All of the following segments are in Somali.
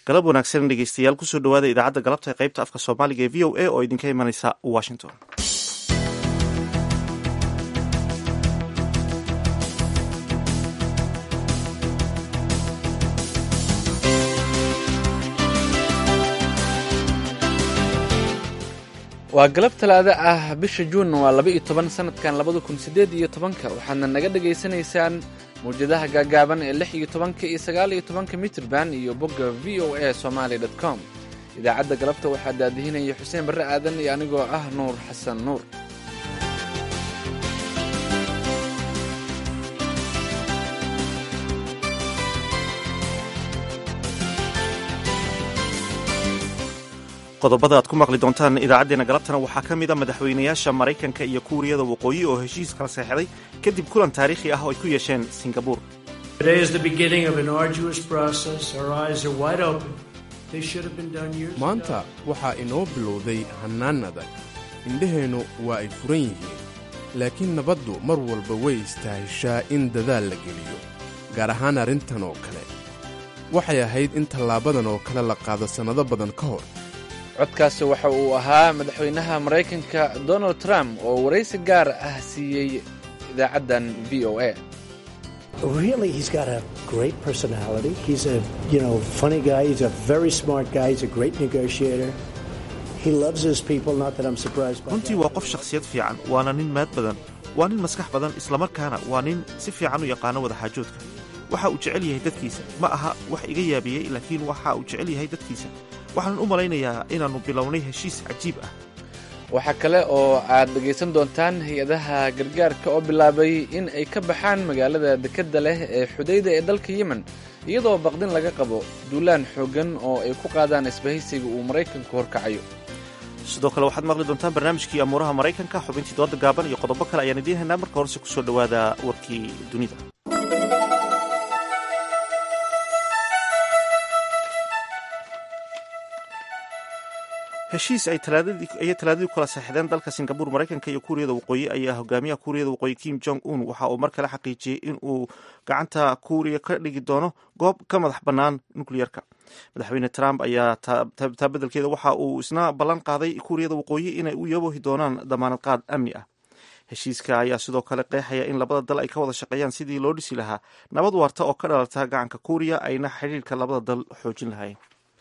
galab wanaagsan dhegeystayaal kusoo dhawaada idaacadda galabta ee qaybta afka soomaaliga ee v o a oo idinka imanaysa washington waa galab talaada ah bisha juun waa laba iyo toban sanadkan labada kun siddeed iyo tobanka waxaadna naga dhagaysanaysaan mawjadaha gaagaaban ee lix iyo tobanka iyo sagaal iyo tobanka mitrban iyo bogga v o a somaali dot com idaacadda galabta waxaa daadihinaya xuseen barre aadan iyo anigoo ah nuur xasan nuur qodobada aad ku maqli doontaan idaacaddeenna galabtana waxaa ka mida madaxweynayaasha maraykanka iyo kuuriyada waqooyi oo heshiis kala seexday kadib kulan taariikhi ah oo ay ku yeesheen singabuur maanta waxaa inoo bilowday hannaan adag indhaheennu waa ay furan yihiin laakiin nabaddu mar walba way istaahishaa in dadaal la geliyo gaar ahaan arrintan oo kale waxay ahayd in tallaabadan oo kale la qaado sannado badan ka hor codkaasi waxa uu ahaa madaxweynaha maraykanka donald trump oo waraysi gaar ah siiyey idaacaddan v o a runtii waa qof shakhsiyad fiican waana nin maad badan waa nin maskax badan islamarkaana waa nin si fiican u yaqaano wadaxaajoodka waxa uu jecel yahay dadkiisa ma aha wax iga yaabiyey laakiin waxa uu jecel yahay dadkiisa waxaan u malaynayaa inaannu bilownay heshiis cajiib ah waxaa kale oo aad dhegaysan doontaan hay-adaha gargaarka oo bilaabay in ay ka baxaan magaalada dekedda leh ee xudayda ee dalka yemen iyadoo baqdin laga qabo duulaan xooggan oo ay ku qaadaan isbahaysiga uu maraykanku horkacayo sidoo kale waxaad maqli doontaan barnaamijkii amuuraha maraykanka xubintii dooda gaaban iyo qodobo kale ayaan idiin haynaa marka horese kusoo dhowaada warkii dunida heshiis ay talaadadii kula saexdeen dalka singabuur maraykanka iyo kuuriyada waqooyi ayaa hogaamiyaha kuuriyada waqooyi kim jong un waxa uu mar kale xaqiijiyey in uu gacanta kuuriya ka dhigi doono goob ka madax bannaan nukliyerka madaxweyne trump ayaa taa beddelkeeda waxa uu isna ballan qaaday kuuriyada waqooyi inay u yaboohi doonaan damaanad qaad amni ah heshiiska ayaa sidoo kale qeexaya in labada dal ay ka wada shaqeeyaan sidii loo dhisi lahaa nabad waarta oo ka dhalata gacanka kuuriya ayna xidhiirka labada dal xoojin lahayn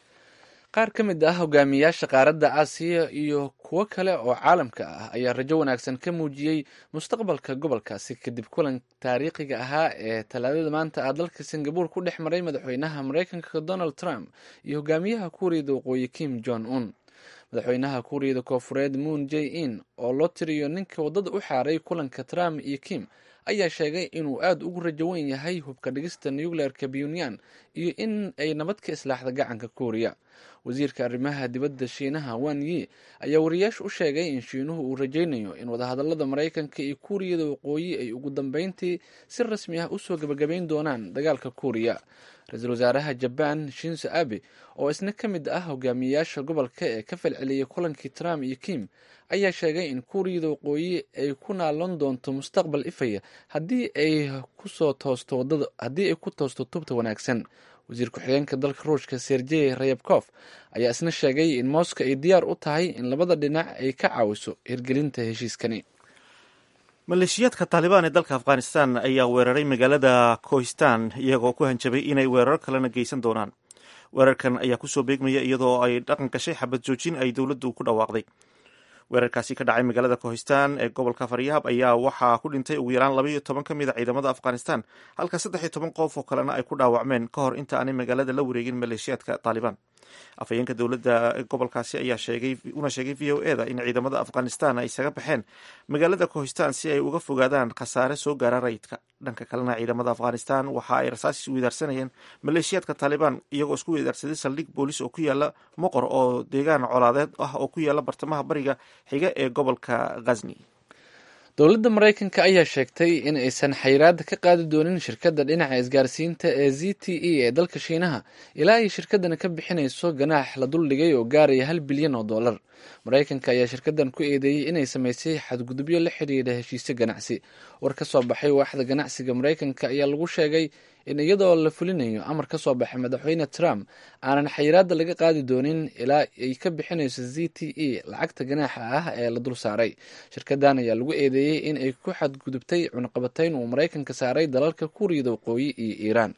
qaar ka mid ah hogaamiyaasha qaaradda aasiya iyo kuwo kale oo caalamka ah ayaa rajo wanaagsan ka muujiyey mustaqbalka gobolkaasi kadib kulan taariikhiga ahaa ee talaadada maanta ah dalka singabuur ku dhex maray madaxweynaha maraykanka donald trump iyo hogaamiyaha kuuriyada waqooyi kim jong un madaxweynaha kuuriyada koofureed moon j in oo loo tiriyo ninka waddada u xaaray kulanka trump iyo kim ayaa sheegay inuu aada ugu rajo weyn yahay hubka dhigista nucleerka puntland iyo in ay nabad ka islaaxda gacanka kuuriya wasiirka arrimaha dibadda shiinaha wan yi ayaa wariyaasha u sheegay in shiinuhu uu rajaynayo in wadahadalada maraykanka iyo kuuriyada waqooyi ay ugu dambeyntii si rasmi ah usoo gebagabayn doonaan dagaalka kuuriya ra-iisul wasaaraha jabaan shinzo abe oo isna ka mid ah hogaamiyayaasha gobolka ee ka falceliyay kulankii trump iyo kim ayaa sheegay in kuuriyada waqooyi ay ku naalon doonto mustaqbal ifaya haddii ay kusoo toosto wadada haddii ay ku toosto tubta wanaagsan wasiir ku-xigeenka dalka ruushka sergey rayabkof ayaa isna sheegay in moscow ay diyaar u tahay in labada dhinac ay ka caawiso hirgelinta heshiiskani maleeshiyaadka taalibaan ee dalka afghanistan ayaa weeraray magaalada kohistan iyagoo ku hanjabay inay weerar kalena geysan doonaan weerarkan ayaa kusoo beegmaya iyadoo ay dhaqan gashay xabad joojin ay dowladdu ku dhawaaqday weerarkaasi ka dhacay magaalada kohistan ee gobolka faryahab ayaa waxaa ku dhintay ugu yaraan laba iyo toban ka mid a ciidamada afghanistan halka saddex iyo toban qof oo kalena ay ku dhaawacmeen ka hor inta aanay magaalada la wareegin maleeshiyaadka taalibaan afhayeenka dowladda gobolkaasi ayaa sheegay una sheegay v o eda in ciidamada afghanistan ay isaga baxeen magaalada kohistan si ay uga fogaadaan khasaare soo gaara rayidka dhanka kalena ciidamada afghanistan waxa ay rasaas isweydaarsanayeen maleeshiyaadka taalibaan iyagoo isku weydaarsaday saldhig boolis oo ku yaala moqor oo deegaan colaadeed ah oo ku yaala bartamaha bariga xiga ee gobolka ghazni dowladda maraykanka ayaa sheegtay in aysan xayiraada ka qaadi doonin shirkadda dhinaca isgaarsiinta ee z t e ee dalka shiinaha ilaa ay shirkaddan ka bixinayso ganaax la duldhigay oo gaaraya hal bilyan oo dollar maraykanka ayaa shirkaddan ku eedeeyey inay samaysay xadgudubyo la xidhiidha heshiisyo ganacsi war ka soo baxay waaxda ganacsiga maraykanka ayaa lagu sheegay in iyadoo la fulinayo amar ka soo baxay madaxweyne trump aanan xayiraadda laga qaadi doonin ilaa ay ka bixinayso z t e lacagta ganaaxa ah ee la dul saaray shirkadan ayaa lagu eedeeyey in ay ku xadgudubtay cunaqabatayn uu maraykanka saaray dalalka kuuriyada waqooyi iyo iiraan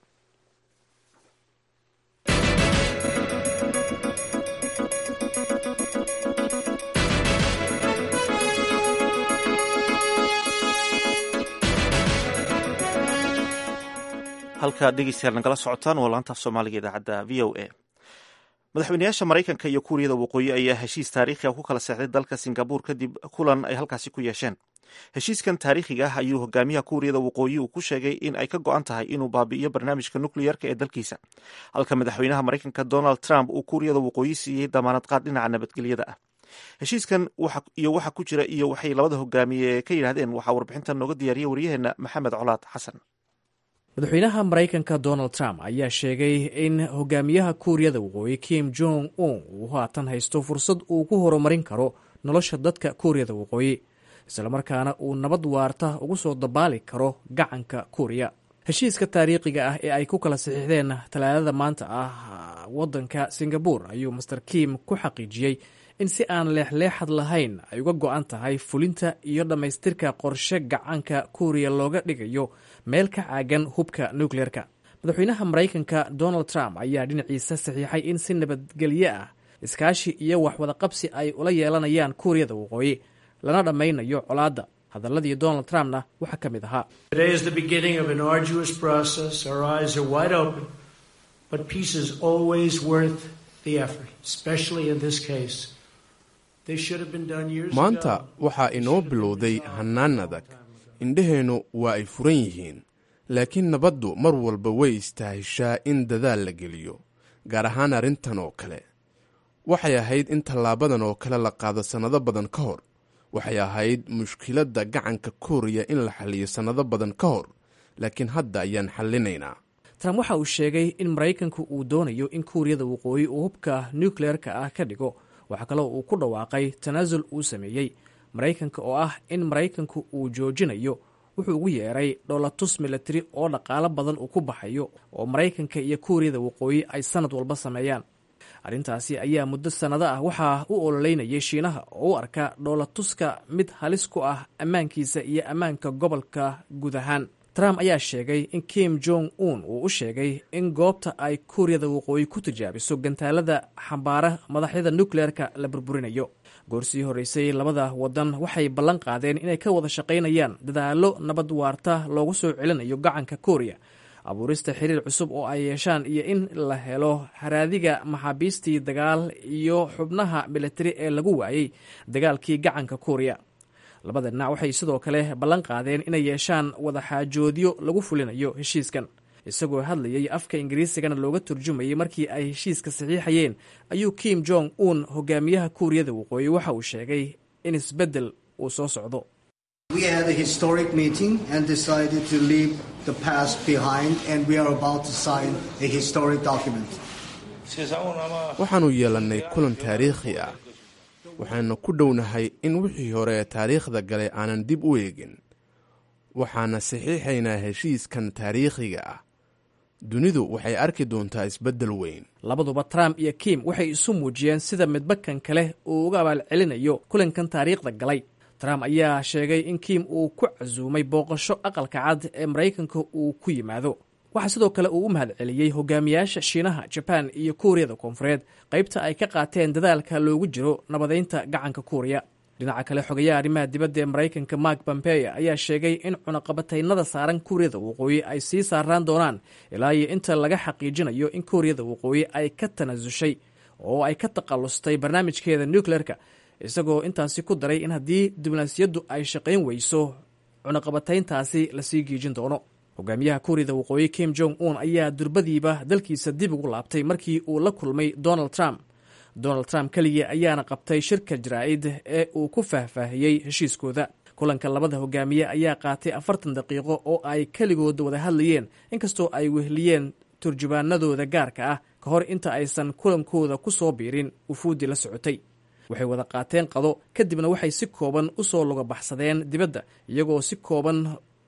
halka dhegeystayaal nagala socotaan waa laantaaf soomaaliga idaacadda v o a madaxweynayaasha maraykanka iyo kuuriyada waqooyi ayaa heshiis taariikhiga ku kala seexday dalka singabuur kadib kulan ay halkaasi ku yeesheen heshiiskan taariikhiga ah ayuu hogaamiyaha kuuriyada waqooyi uu ku sheegay in ay ka go-an tahay inuu baabi'iyo barnaamijka nukleyerka ee dalkiisa halka madaxweynaha maraykanka donald trump uu kuuriyada waqooyi siiyey damaanad qaad dhinaca nabadgelyada ah heshiiskan iyo waxa ku jira iyo waxay labada hogaamiye ka yidhahdeen waxaa warbixintan nooga diyaariyey waryaheena maxamed colaad xasan madaxweynaha maraykanka donald trump ayaa sheegay in hogaamiyaha kuuriyada waqooyi kim jong un uu haatan haysto fursad uu ku horumarin karo nolosha dadka kuuriyada waqooyi islamarkaana uu nabad waarta ugu soo dabaali karo gacanka kuuriya heshiiska taariikhiga ah ee ay ku kala saxiixdeen talaadada maanta ah waddanka singabuur ayuu master kim ku xaqiijiyey in si aan leexleexad lahayn ay uga go-an tahay fulinta iyo dhammaystirka qorshe gacanka kuuriya looga dhigayo meel ka caagan hubka nukleerka madaxweynaha maraykanka donald trump ayaa dhinaciisa saxiixay in si nabadgelyo ah iskaashi iyo waxwadaqabsi ay ula yeelanayaan kuuriyada waqooyi lana dhammaynayo colaadda hadaladii donald trumpna waxaa ka mid ahaa maanta waxaa inoo bilowday hannaan adag indhaheennu waa ay furan yihiin laakiin nabaddu mar walba way istaahishaa in dadaal la geliyo gaar ahaan arrintan oo kale waxay ahayd in tallaabadan oo kale la qaado sannado badan ka hor waxay ahayd mushkiladda gacanka kuuriya in la xalliyo sannado badan ka hor laakiin hadda ayaan xallinaynaa trump waxa uu sheegay in maraykanku uu doonayo in kuuriyada waqooyi uu hubka nukleerka ah ka dhigo waxaa kaloo uu ku dhawaaqay tanaasul uu sameeyey maraykanka oo ah in maraykanku uu joojinayo wuxuu ugu yeeray dholatus milatari oo dhaqaalo badan uu ku baxayo oo maraykanka iyo kuuriyada waqooyi ay sannad walba sameeyaan arrintaasi ayaa muddo sannado ah waxaa u ololeynayay shiinaha oo u arka dhoolatuska mid halis ku ah ammaankiisa iyo ammaanka gobolka guud ahaan trump ayaa sheegay in kim jong un uu u sheegay in goobta ay kuuriyada waqooyi ku tijaabiso gantaalada xambaara madaxyada nukleerka la burburinayo goorsii horreysay labada wadan waxay ballan qaadeen inay ka wada shaqaynayaan dadaallo nabad waarta loogu soo celinayo gacanka kuuriya abuurista xiriir cusub oo ay yeeshaan iyo in la helo haraadiga maxaabiistii dagaal iyo xubnaha militari ee lagu waayey dagaalkii gacanka kuuriya labada dhinac waxay sidoo kale ballan qaadeen inay yeeshaan wadaxaajoodyo lagu fulinayo heshiiskan isagoo hadlayay afka ingiriisigana looga turjumayay markii ay heshiiska saxiixayeen ayuu kim jong un hogaamiyaha kuuriyada waqooyi waxa uu sheegay in isbeddel uu soo socdo waxaannu yeelannay kulan taariikhi ah waxaanu ku dhownahay in wixii hore ee taariikhda galay aanan dib u eegin waxaana saxiixaynaa heshiiskan taariikhiga ah dunidu waxay arki doontaa isbeddel weyn labaduba trump iyo kim waxay isu muujiyeen sida midbakan kale uu uga abaalcelinayo kulankan taariikhda galay trump ayaa sheegay in kim uu ku casuumay booqasho aqalka cad ee maraykanka uu ku yimaado waxaa sidoo kale uu u mahadceliyey hogaamiyaasha shiinaha jabaan iyo kuuriyada koonfureed qaybta ay ka qaateen dadaalka loogu jiro nabadaynta gacanka kuuriya dhinaca kale xogayaha arrimaha dibadda ee maraykanka mark pompeo ayaa sheegay in cunaqabataynada saaran kuuriyada waqooyi ay sii saaraan doonaan ilaa iyo inta laga xaqiijinayo in kuuriyada waqooyi ay ka tanaasushay oo ay ka taqallustay barnaamijkeeda nukleerka isagoo intaasi ku daray in haddii diblomaasiyaddu ay shaqayn weyso cunaqabatayntaasi lasii giijin doono hogaamiyaha kuuriyada waqooyi kim jong un ayaa durbadiiba dalkiisa dib ugu laabtay markii uu la kulmay donald trump donald trump keligii ayaana qabtay shirka jaraa'id ee uu ku faahfaahiyey heshiiskooda kulanka labada hogaamiye ayaa qaatay afartan daqiiqo oo ay keligood wada hadlayeen inkastoo ay wehliyeen turjubaanadooda gaarka ah ka hor inta aysan kulankooda ku soo biirin wufuuddii la socotay waxay wada qaateen qado kadibna waxay si kooban u soo lugabaxsadeen dibadda iyagoo si kooban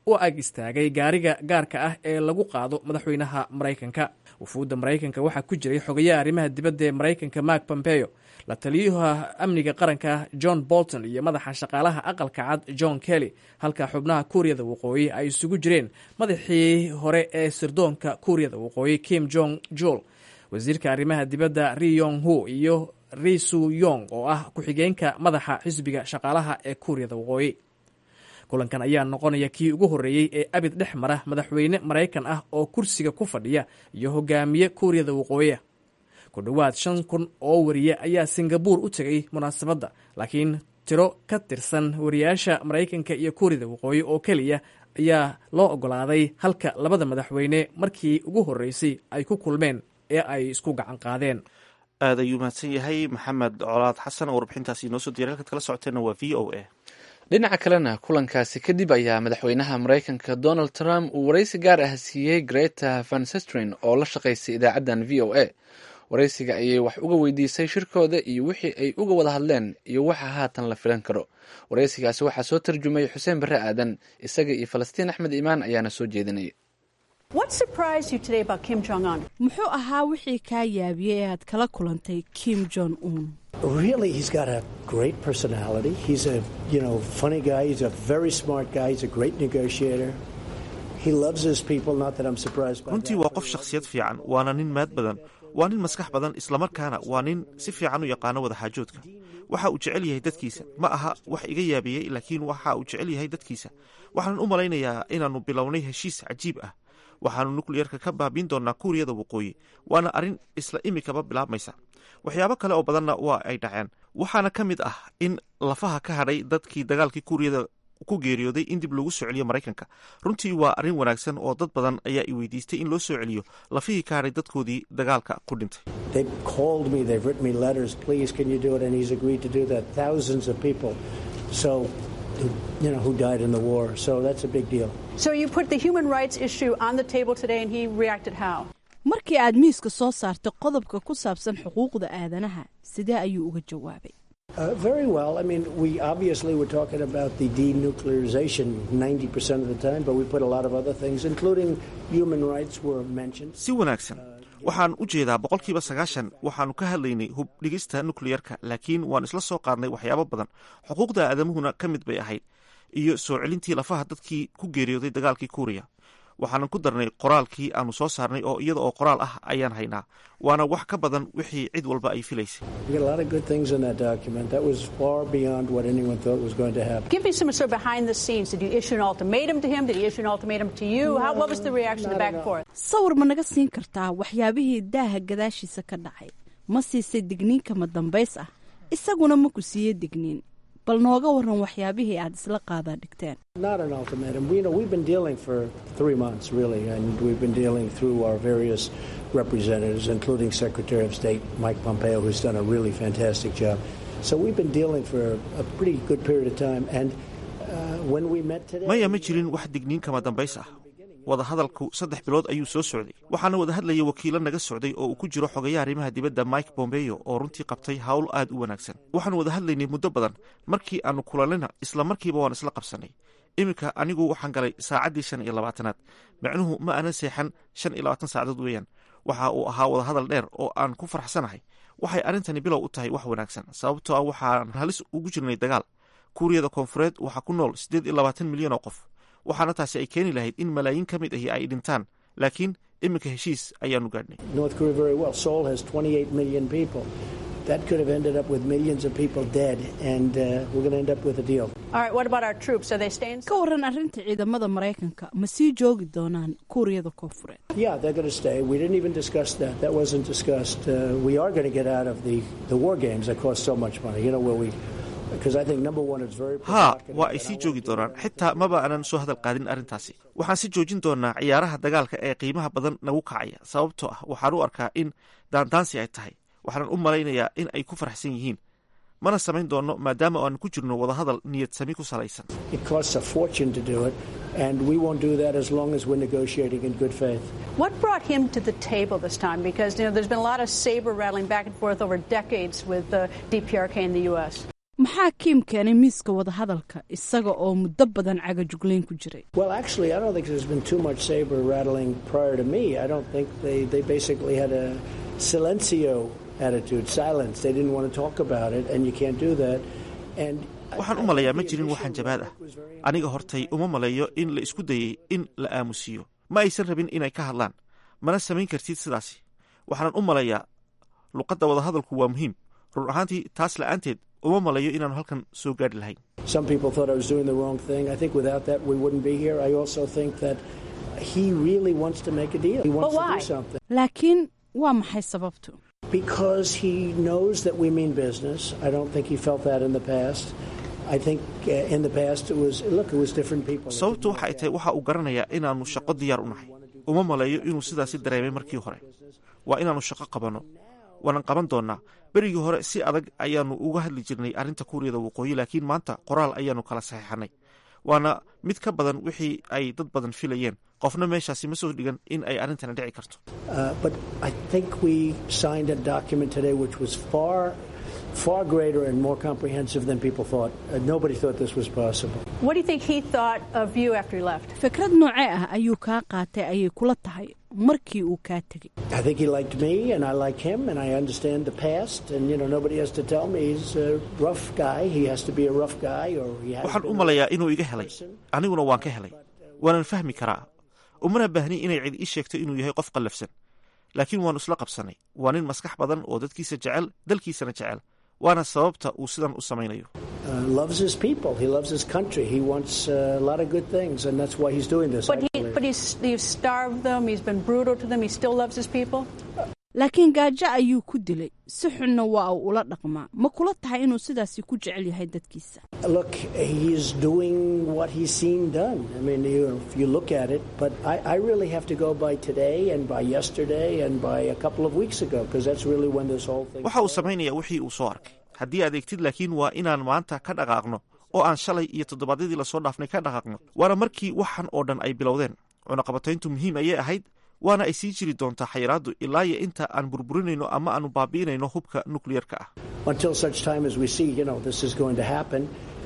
u ag istaagay gaariga gaarka ah ee lagu qaado madaxweynaha maraykanka wufuudda maraykanka waxaa ku jiray xogayaha arrimaha dibadda ee maraykanka mark pompeo la taliyaha amniga qaranka john bolton iyo madaxa shaqaalaha aqalka cad john kelly halka xubnaha kuuriyada waqooyi ay isugu jireen madaxii hore ee sirdoonka kuuriyada waqooyi kim jong jul wasiirka arrimaha dibadda ri yong hu iyo risu yong oo ah ku-xigeenka madaxa xisbiga shaqaalaha ee kuuriyada waqooyi kulankan ayaa noqonaya kii ugu horreeyey ee abid dhex mara madaxweyne maraykan ah oo kursiga ku fadhiya iyo hogaamiye kuuriyada waqooyiah ku dhowaad shan kun oo wariye ayaa singabuur u tegay munaasabadda laakiin tiro ka tirsan wariyaasha maraykanka iyo kuuriyada waqooyi oo keliya ayaa loo ogolaaday halka labada madaxweyne markii ugu horreysay ay ku kulmeen ee ay isku gacan qaadeen aad ayuu mahadsan yahay maxamed colaad xasan oo warbixintaasi inoo soo diray halkaad kala socoteenna waa v o a dhinaca kalena kulankaasi kadib ayaa madaxweynaha maraykanka donald trump uu waraysi gaar ah siiyey greta van sestrin oo la shaqaysay idaacaddan v o a waraysiga ayay wax uga weydiisay shirkooda iyo wixii ay uga wada hadleen iyo waxa haatan la filan karo waraysigaasi waxaa soo tarjumay xuseen barre aadan isaga iyo falastiin axmed iimaan ayaana soo jeedinaya muxuu ahaa wixii kaa yaabiyey ee aad kala kulantay kim jong un Really, he's got a great personality. He's a, you know, funny guy. He's a very smart guy. He's a great negotiator. He loves his people. Not that I'm surprised by runtii waa qof shakhsiyad fiican waana nin maad badan waa nin maskax badan islamarkaana waa nin si fiican u yaqaano wadaxaajoodka waxa uu jecel yahay dadkiisa ma aha wax iga yaabiyey laakiin waxa uu jecel yahay dadkiisa waxaan u malaynayaa inaannu bilownay heshiis cajiib ah waxaannu nukliyerka ka baabiin doonaa kuuriyada waqooyi waana arrin isla imikaba bilaabmaysa waxyaabo kale oo badanna waa ay dhaceen waxaana ka mid ah in lafaha ka hadhay dadkii dagaalkii kuuriyada ku geeriyooday in dib loogu soo celiyo maraykanka runtii waa arrin wanaagsan oo dad badan ayaa i weydiistay in loo soo celiyo lafihii ka hadhay dadkoodii dagaalka ku dhintay They've called me, they've written me letters, please, can you do it? And he's agreed to do that. Thousands of people, so, you know, who died in the war. So that's a big deal. So you put the human rights issue on the table today, and he reacted how? markii aad miiska soo saartay qodobka ku saabsan xuquuqda aadanaha sidee ayuu uga jawaabay Uh, very well. I mean, we obviously were talking about the denuclearization 90% of the time, but we put a lot of other things, including human rights, were mentioned. si wanaagsan waxaan u jeedaa boqolkiiba sagaashan waxaannu ka hadlaynay hub dhigista nukliyerka laakiin waan isla soo qaadnay waxyaabo badan xuquuqda aadamuhuna ka mid bay ahayd iyo soo celintii lafaha dadkii ku geeriyooday dagaalkii kuuriya waxaanan ku darnay qoraalkii aanu soo saarnay oo iyada oo qoraal ah ayaan haynaa waana wax ka badan wixii cid walba ay filaysay We got a lot of good things in that document. That was far beyond what anyone thought was going to happen. Give me some sort of behind the scenes. Did you issue an ultimatum to him? Did he issue an ultimatum to you? How, what was the reaction to back and forth? sawir ma naga siin kartaa waxyaabihii daaha gadaashiisa ka dhacay ma siisay digniin kama dambays ah isaguna ma ku siiyey digniin bal nooga waran waxyaabihii aad isla qaadaa dhigteen Not an ultimatum. We, you know, we've been dealing for three months, really, and we've been dealing through our various representatives, including Secretary of State Mike Pompeo, who's done a really fantastic job. So we've been dealing for a pretty good period of time. And uh, when we met today, maya ma jirin wax digniin kama dambays ah wadahadalku saddex bilood ayuu soo socday waxaana wada hadlayay wakiilo naga socday oo uu ku jiro xogayaha arrimaha dibadda mike bombeo oo runtii qabtay hawl aad u wanaagsan waxaanu wada hadlaynay muddo badan markii aanu kulanina isla markiiba waan isla qabsannay iminka anigu waxaan galay saacaddii shan iyo labaatanaad micnuhu ma aanan seexan shan iyo labaatan saacadood weeyaan waxa uu ahaa wadahadal dheer oo aan ku farxsanahay waxay arrintani bilow u tahay wax wanaagsan sababtoo ah waxaan halis ugu jirnay dagaal kuuriyada koonfureed waxaa ku nool siddeed iyo labaatan milyan oo qof waxaana taasi ay keeni lahayd in malaayiin ka mid ahi ay dhintaan laakiin iminka heshiis ayaanu gaadhnay North Korea very well. Seoul has 28 million people. That could have ended up with millions of people dead, and uh, we're going to end up with a deal. All right, what about our troops? Are they staying? ka waran arrinta ciidamada maraykanka ma sii joogi doonaan kuuriyada koonfureed Yeah, they're going to stay. We didn't even discuss that. That wasn't discussed. Uh, we are going to get out of the, the war games that cost so much money. You know, where we, because I think number one, it's very haa provocative, waa ay and I sii want joogi to- doonaan xitaa maba aanan soo hadal qaadin arrintaasi waxaan si joojin doonaa ciyaaraha dagaalka ee qiimaha badan nagu kacaya sababtoo ah waxaan u arkaa in daandaansi ay tahay waxaanan u malaynayaa in ay ku faraxsan yihiin mana samayn doonno maadaama aan ku jirno wadahadal niyad sami ku salaysan It costs a fortune to do it, and we won't do that as long as we're negotiating in good faith. What brought him to the table this time? Because you know, there's been a lot of saber rattling back and forth over decades with uh, DPRK in the U.S. maxaa kiim keenay miiska wadahadalka isaga oo muddo badan cagajuglayn ku jiray Well, actually, I don't think there's been too much saber rattling prior to me. I don't think they, they basically had a silencio attitude, silence. They didn't want to talk about it, and you can't do that. And I- waxaan u I malayaa think ma the jirin initial waxaan jabaad ah remark was very aniga hortay uma malayo in la isku dayey in la aamusiiyo ma aysan rabin inay ka hadlaan mana samayn kartid sidaasi waxaanan u malayaa luqadda wadahadalku waa muhiim run ahaantii taas la'aanteed uma malayo inaanu halkan soo gaadhi lahayn Some people thought I was doing the wrong thing. I think without that, we wouldn't be here. I also think that he really wants to make a deal. He wants But to why? do something laakiin waa maxay sababtu because he knows that we mean business. I don't think he felt that in the past. I think uh, in the past it was look, it was different people. that sababtu didn't waxay work tahay out. waxa uu garanayaa inaannu shaqo diyaar u nahay uma malayo inuu sidaasi dareemay markii hore waa inaannu shaqo qabanno waanan qaban doonnaa berigii hore si adag ayaannu uga hadli jirnay arrinta kuuriyada waqooyi laakiin maanta qoraal ayaannu kala saxeexannay waana mid ka badan wixii ay dad badan filayeen qofna meeshaasi ma soo dhigan in ay arrintani dhici karto Uh, but I think we signed a document today which was far, far greater and more comprehensive than people thought. Uh, nobody thought this was possible. What do you think he thought of you after he left? fikrad noocee ah ayuu kaa qaatay ayay kula tahay markii uu kaa tegey I think he liked me, and I like him, and I understand the past. And you know, nobody has to tell me he's a rough guy. He has to be a rough guy, or he has. waxaan u been a malayaa rough inuu iga helay person. aniguna waan ka helay waanan fahmi karaa umana baahni inay cid ii sheegto inuu yahay qof qallafsan laakiin waannu isla qabsannay waa nin maskax badan oo dadkiisa jecel dalkiisana jecel waana sababta uu sidan u samaynayo Uh, loves his people. He loves his country. He wants uh, a lot of good things, and that's why he's doing this. I But he, believe. but he's, he's starved them. He's been brutal to them. He still loves his people. laakiin gaajo ayuu ku dilay si xunna waa uu ula dhaqmaa ma kula tahay inuu sidaasi ku jecel yahay dadkiisa Look, he's doing what he's seen done. I mean, you, if you look at it, but I, I really have to go by today and by yesterday and by a couple of weeks ago because that's really when this whole thing. waxa uu samaynayaa wixii uu soo arkay haddii aad eegtid laakiin waa inaan maanta ka dhaqaaqno oo aan shalay iyo toddobaadyadii lasoo dhaafnay ka dhaqaaqno waana markii waxan oo dhan ay bilowdeen cunaqabatayntu muhiim ayay ahayd waana ay sii jiri doontaa xayiraaddu ilaa iyo inta aan burburinayno ama aanu baabi'inayno hubka nukliyerka ah Until such time as we see, you know, this is going to happen.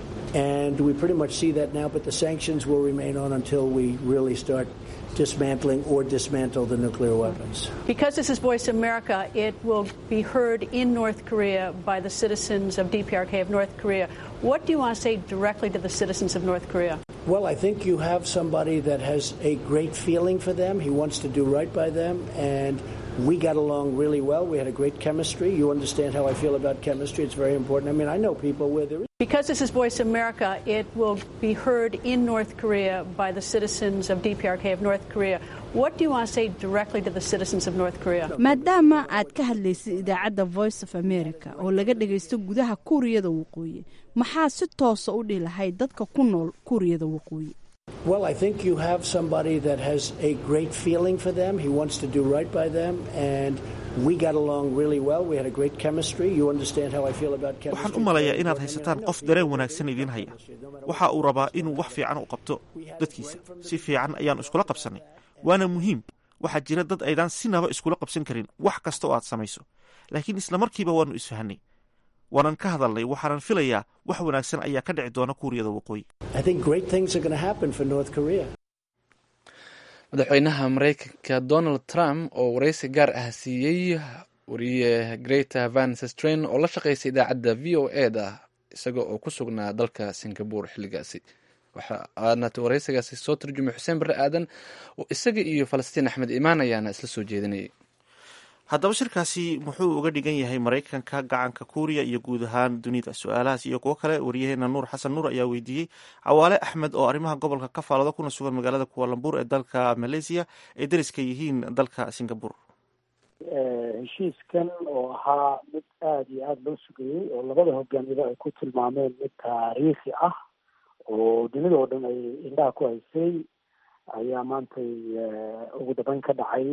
And we pretty much see that now, but the sanctions will remain on until we really start dismantling or dismantle the nuclear weapons. Because this is Voice America, it will be heard in North Korea by the citizens of DPRK of North Korea. What do you want to say directly to the citizens of North Korea? Well, I think you have somebody that has a great feeling for them. He wants to do right by them, and we got along really well. We had a great chemistry. You understand how I feel about chemistry. It's very important. I mean, I know people where there is. Because this is Voice America, it will be heard in North Korea by the citizens of DPRK of North Korea. What do you want to say directly to the citizens of North Korea? maadaama aad ka hadlaysay idaacadda voice of america oo laga dhagaysto gudaha kuuriyada waqooyi maxaa si toosa u dhihi lahayd dadka ku nool kuuriyada waqooyi Well, I think you have somebody that has a great feeling for them. He wants to do right by them, and we got along really well. We had a great chemistry. You understand how I feel about chemistry. waxaan u malayaa inaad haysataan qof dareen wanaagsan idiin haya waxa uu rabaa inuu wax fiican u qabto dadkiisa si fiican ayaannu iskula qabsannay waana muhiim waxaa jira dad aydaan sinaba iskula qabsan karin wax kasta oo aad samayso laakiin isla markiiba waannu isfahanay waanan ka hadalnay waxaanan filayaa wax wanaagsan ayaa ka dhici doona kuuriyada waqooyi I think great things are going to happen for North Korea. madaxweynaha mareykanka donald trump oo wareysi gaar ah siiyey wariye greta van sestren oo la shaqeysay idaacadda v o e da isaga oo ku sugnaa dalka singapore xilligaasi waxaana wareysigaasi soo turjumay xuseen barre aadan oo isaga iyo falastiin axmed imaan ayaana isla soo jeedinayay haddaba shirkaasi muxuu uga dhigan yahay maraykanka gacanka kuuriya iyo guud ahaan dunida su-aalahaas iyo kuwo kale wariyaheena nuur xasan nuur ayaa weydiiyey cawaale axmed oo arrimaha gobolka ka faalooda kuna sugan magaalada kualambuur ee dalka malaysia ay dariska yihiin dalka singapore heshiiskan oo ahaa mid aada iyo aada loo sugayey oo labada hogaamiyaba ay ku tilmaameen mid taariikhi ah oo dunida oo dhan ay indhaha ku haysay ayaa maantay ugu dambeyn ka dhacay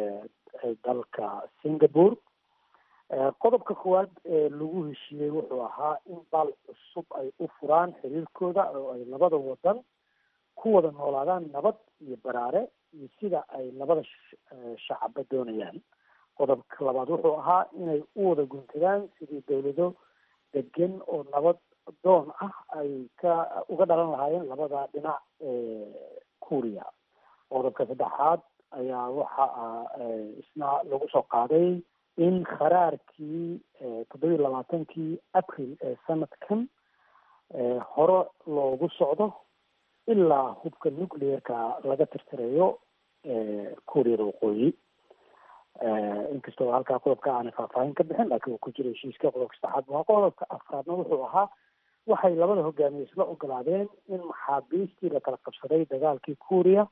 dalka singapore qodobka koowaad ee lagu heshiiyey wuxuu ahaa in bal cusub ay u furaan xiriirkooda oo ay labada wadan ku wada noolaadaan nabad iyo baraare iyo sida ay labada shacaba doonayaan qodobka labaad wuxuu ahaa inay u wada guntadaan sidii dawlado degan oo nabad doon ah ay ka uga dhalan lahaayeen labada dhinac kuuriya qodobka saddexaad ayaa waxa isna lagu soo qaaday in kharaarkii toddobiyi labaatankii april ee sanadkan hore loogu socdo ilaa hubka nuclearka laga tirtirayo kuuriyada waqooyi inkastoo halkaa qodobka aanay faahfaahin ka bixin laakiin uu ku jira heshiiska qodobka saddexaad waa qodobka afraadna wuxuu ahaa waxay labada hogaamiye isla ogolaadeen in maxaabiistii la kala qabsaday dagaalkii kuuriya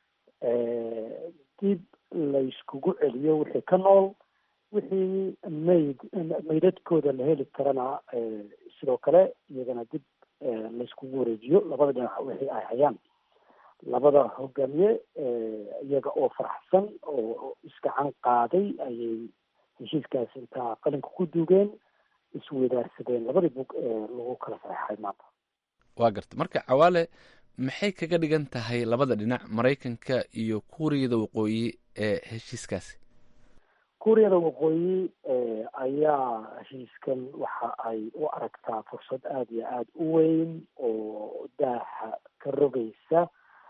dib layskugu celiyo wixii ka nool wixii mayd maydadkooda la heli karana sidoo kale iyagana dib layskugu wareejiyo labada dhinac wixii ay hayaan labada hogaamiye iyaga oo faraxsan oo isgacan qaaday ayay heshiiskaas intaa qalinka ku duugeen isweydaarsadeen labadii bug ee lagu kala saxeixay maanta waa garta marka cawaale maxay kaga dhigan tahay labada dhinac maraykanka iyo kuuriyada waqooyi ee heshiiskaasi kuuriyada waqooyi ayaa heshiiskan waxa ay u aragtaa fursad aada iyo aada u weyn oo daaha ka rogaysa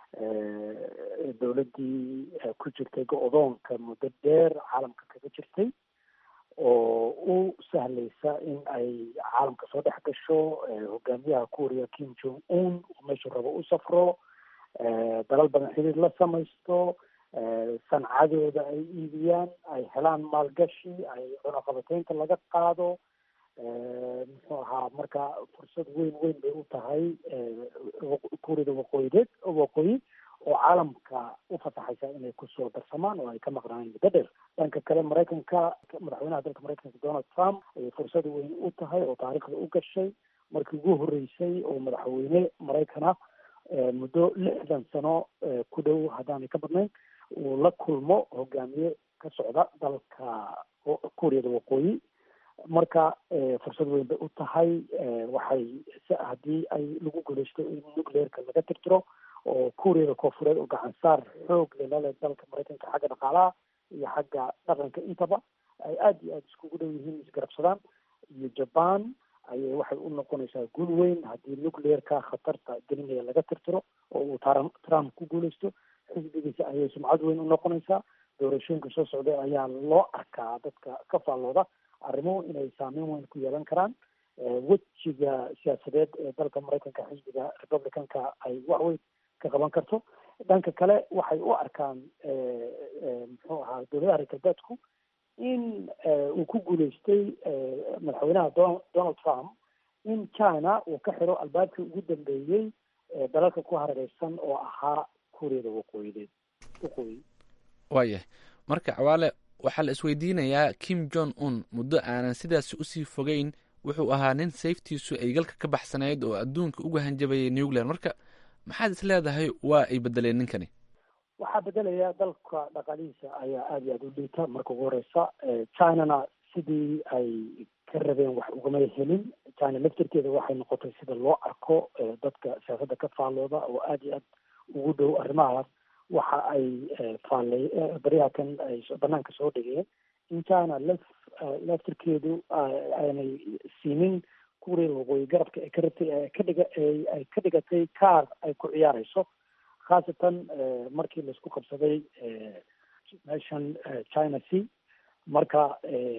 dowladdii ku jirtay go-doonka muddo dheer caalamka kaga jirtay oo u sahlaysa in ay caalamka soo dhex gasho hogaamiyaha kuuriya kim jong un meeshuu rabo u safro dalal badan xiriir la samaysto sancadooda ay iibiyaan ay helaan maalgashi ay cunaqabateynta laga qaado muxuu ahaa marka fursad weyn weyn bay u tahay kuuriyada waqooyideed waqooyi oo caalamka u fasaxaysa inay kusoo darsamaan oo ay ka maqnaayeen muddo dheer dhanka kale maraykanka madaxweynaha dalka maraykanka donald trump ayay fursad weyn u tahay oo taariikhda u gashay markii ugu horreysay oo madaxweyne maraykana muddo lixdan sano ku dhow haddaanay ka badnayn uu la kulmo hogaamiye ka socda dalka kuuriyada waqooyi marka fursad weyn bay u tahay waxay haddii ay lagu guuleysto in nuclearka laga tirtiro oo kuuriyada koonfureed oo gacan saar xoog lelale dalka maraykanka xagga dhaqaalaha iyo xagga dhaqanka intaba ay aada iyo aada iskugu dhow yihiin isgarabsadaan iyo jaban ayay waxay u noqonaysaa guul weyn haddii nuclearka khatarta gelinaya laga tirtiro oo uu trump ku guuleysto xisbigiisa ayay sumcad weyn u noqonaysaa doorashooyinka soo socday ayaa loo arkaa dadka ka faallooda arrimuhu inay saameyn weyn ku yeelan karaan wejiga siyaasadeed ee dalka maraykanka xisbiga republicanka ay waxweyn ka qaban karto dhanka kale waxay u arkaan muxuu ahaa dowladaha reer galbeedku in uu ku guuleystay madaxweynaha donald trump in china uu ka xiro albaabkii ugu dambeeyey dalalka ku hareereysan oo ahaa kuuriyada waqooyideed waqooyi waayahay marka cawaale waxaa la isweydiinayaa kim jong un muddo aanan sidaasi usii fogeyn wuxuu ahaa nin sayftiisu ay galka ka baxsanayd oo adduunka uga hanjabayay nuclear marka maxaad is leedahay waa ay bedeleen ninkani waxaa bedelaya dalka dhaqaalihiisa ayaa aada iyo aada u liita marka ugu horeysa chinana sidii ay ka rabeen wax ugama helin china laftirkeeda waxay noqotay sida loo arko dadka siyaasadda ka faallooda oo aada iyo aad ugu dhow arrimahaas waxa ay faallay baryahakan ay banaanka soo dhigeen in china laf laftirkeedu aanay siinin kuuriyada waqooyi garabka ay ka rabtay ee ka dhiga ay ka dhigatay kaar ay ku ciyaareyso khaasatan markii laisku qabsaday meeshan china c marka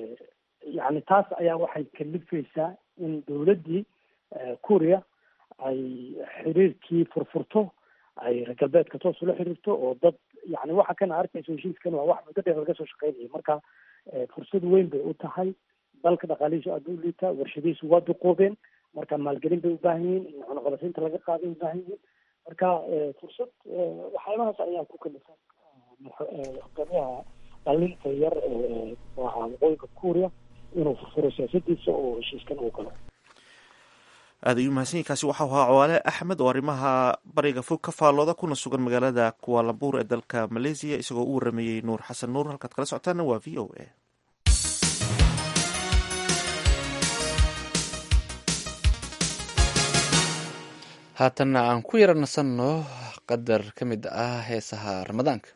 yani taas ayaa waxay kalifaysaa in dowladdii kuuriya ay xiriirkii furfurto ay reer galbeedka toos ula xiriirto oo dad yani waxa kana arkayso heshiiskan waa wax muddo dheer laga soo shaqeynaya marka fursad weyn bay u tahay dalka dhaqaalihiisu aada u liita warshadihiisu waa duqoobeen marka maalgelin bay ubaahan yihiin in cunaqabataynta laga qaaday ubaahan yihiin marka fursad waxyaabahaas ayaa ku kalifan hogaamiyaha dhalinta yar ee ahaa waqooyinka kuuriya inuu furfuro siyaasadiisa oo heshiiskan uu galo aad ayuu mahadsanyahy kaasi waxau ahaa cawaale axmed oo arrimaha bariga fog ka faallooda kuna sugan magaalada kualambuur ee dalka malaysiya isagoo u warameeyey nuur xasan nuur halkaad kala socotaana waa v o a haatanna aan ku yara nasanno qadar ka mid ah heesaha ramadaanka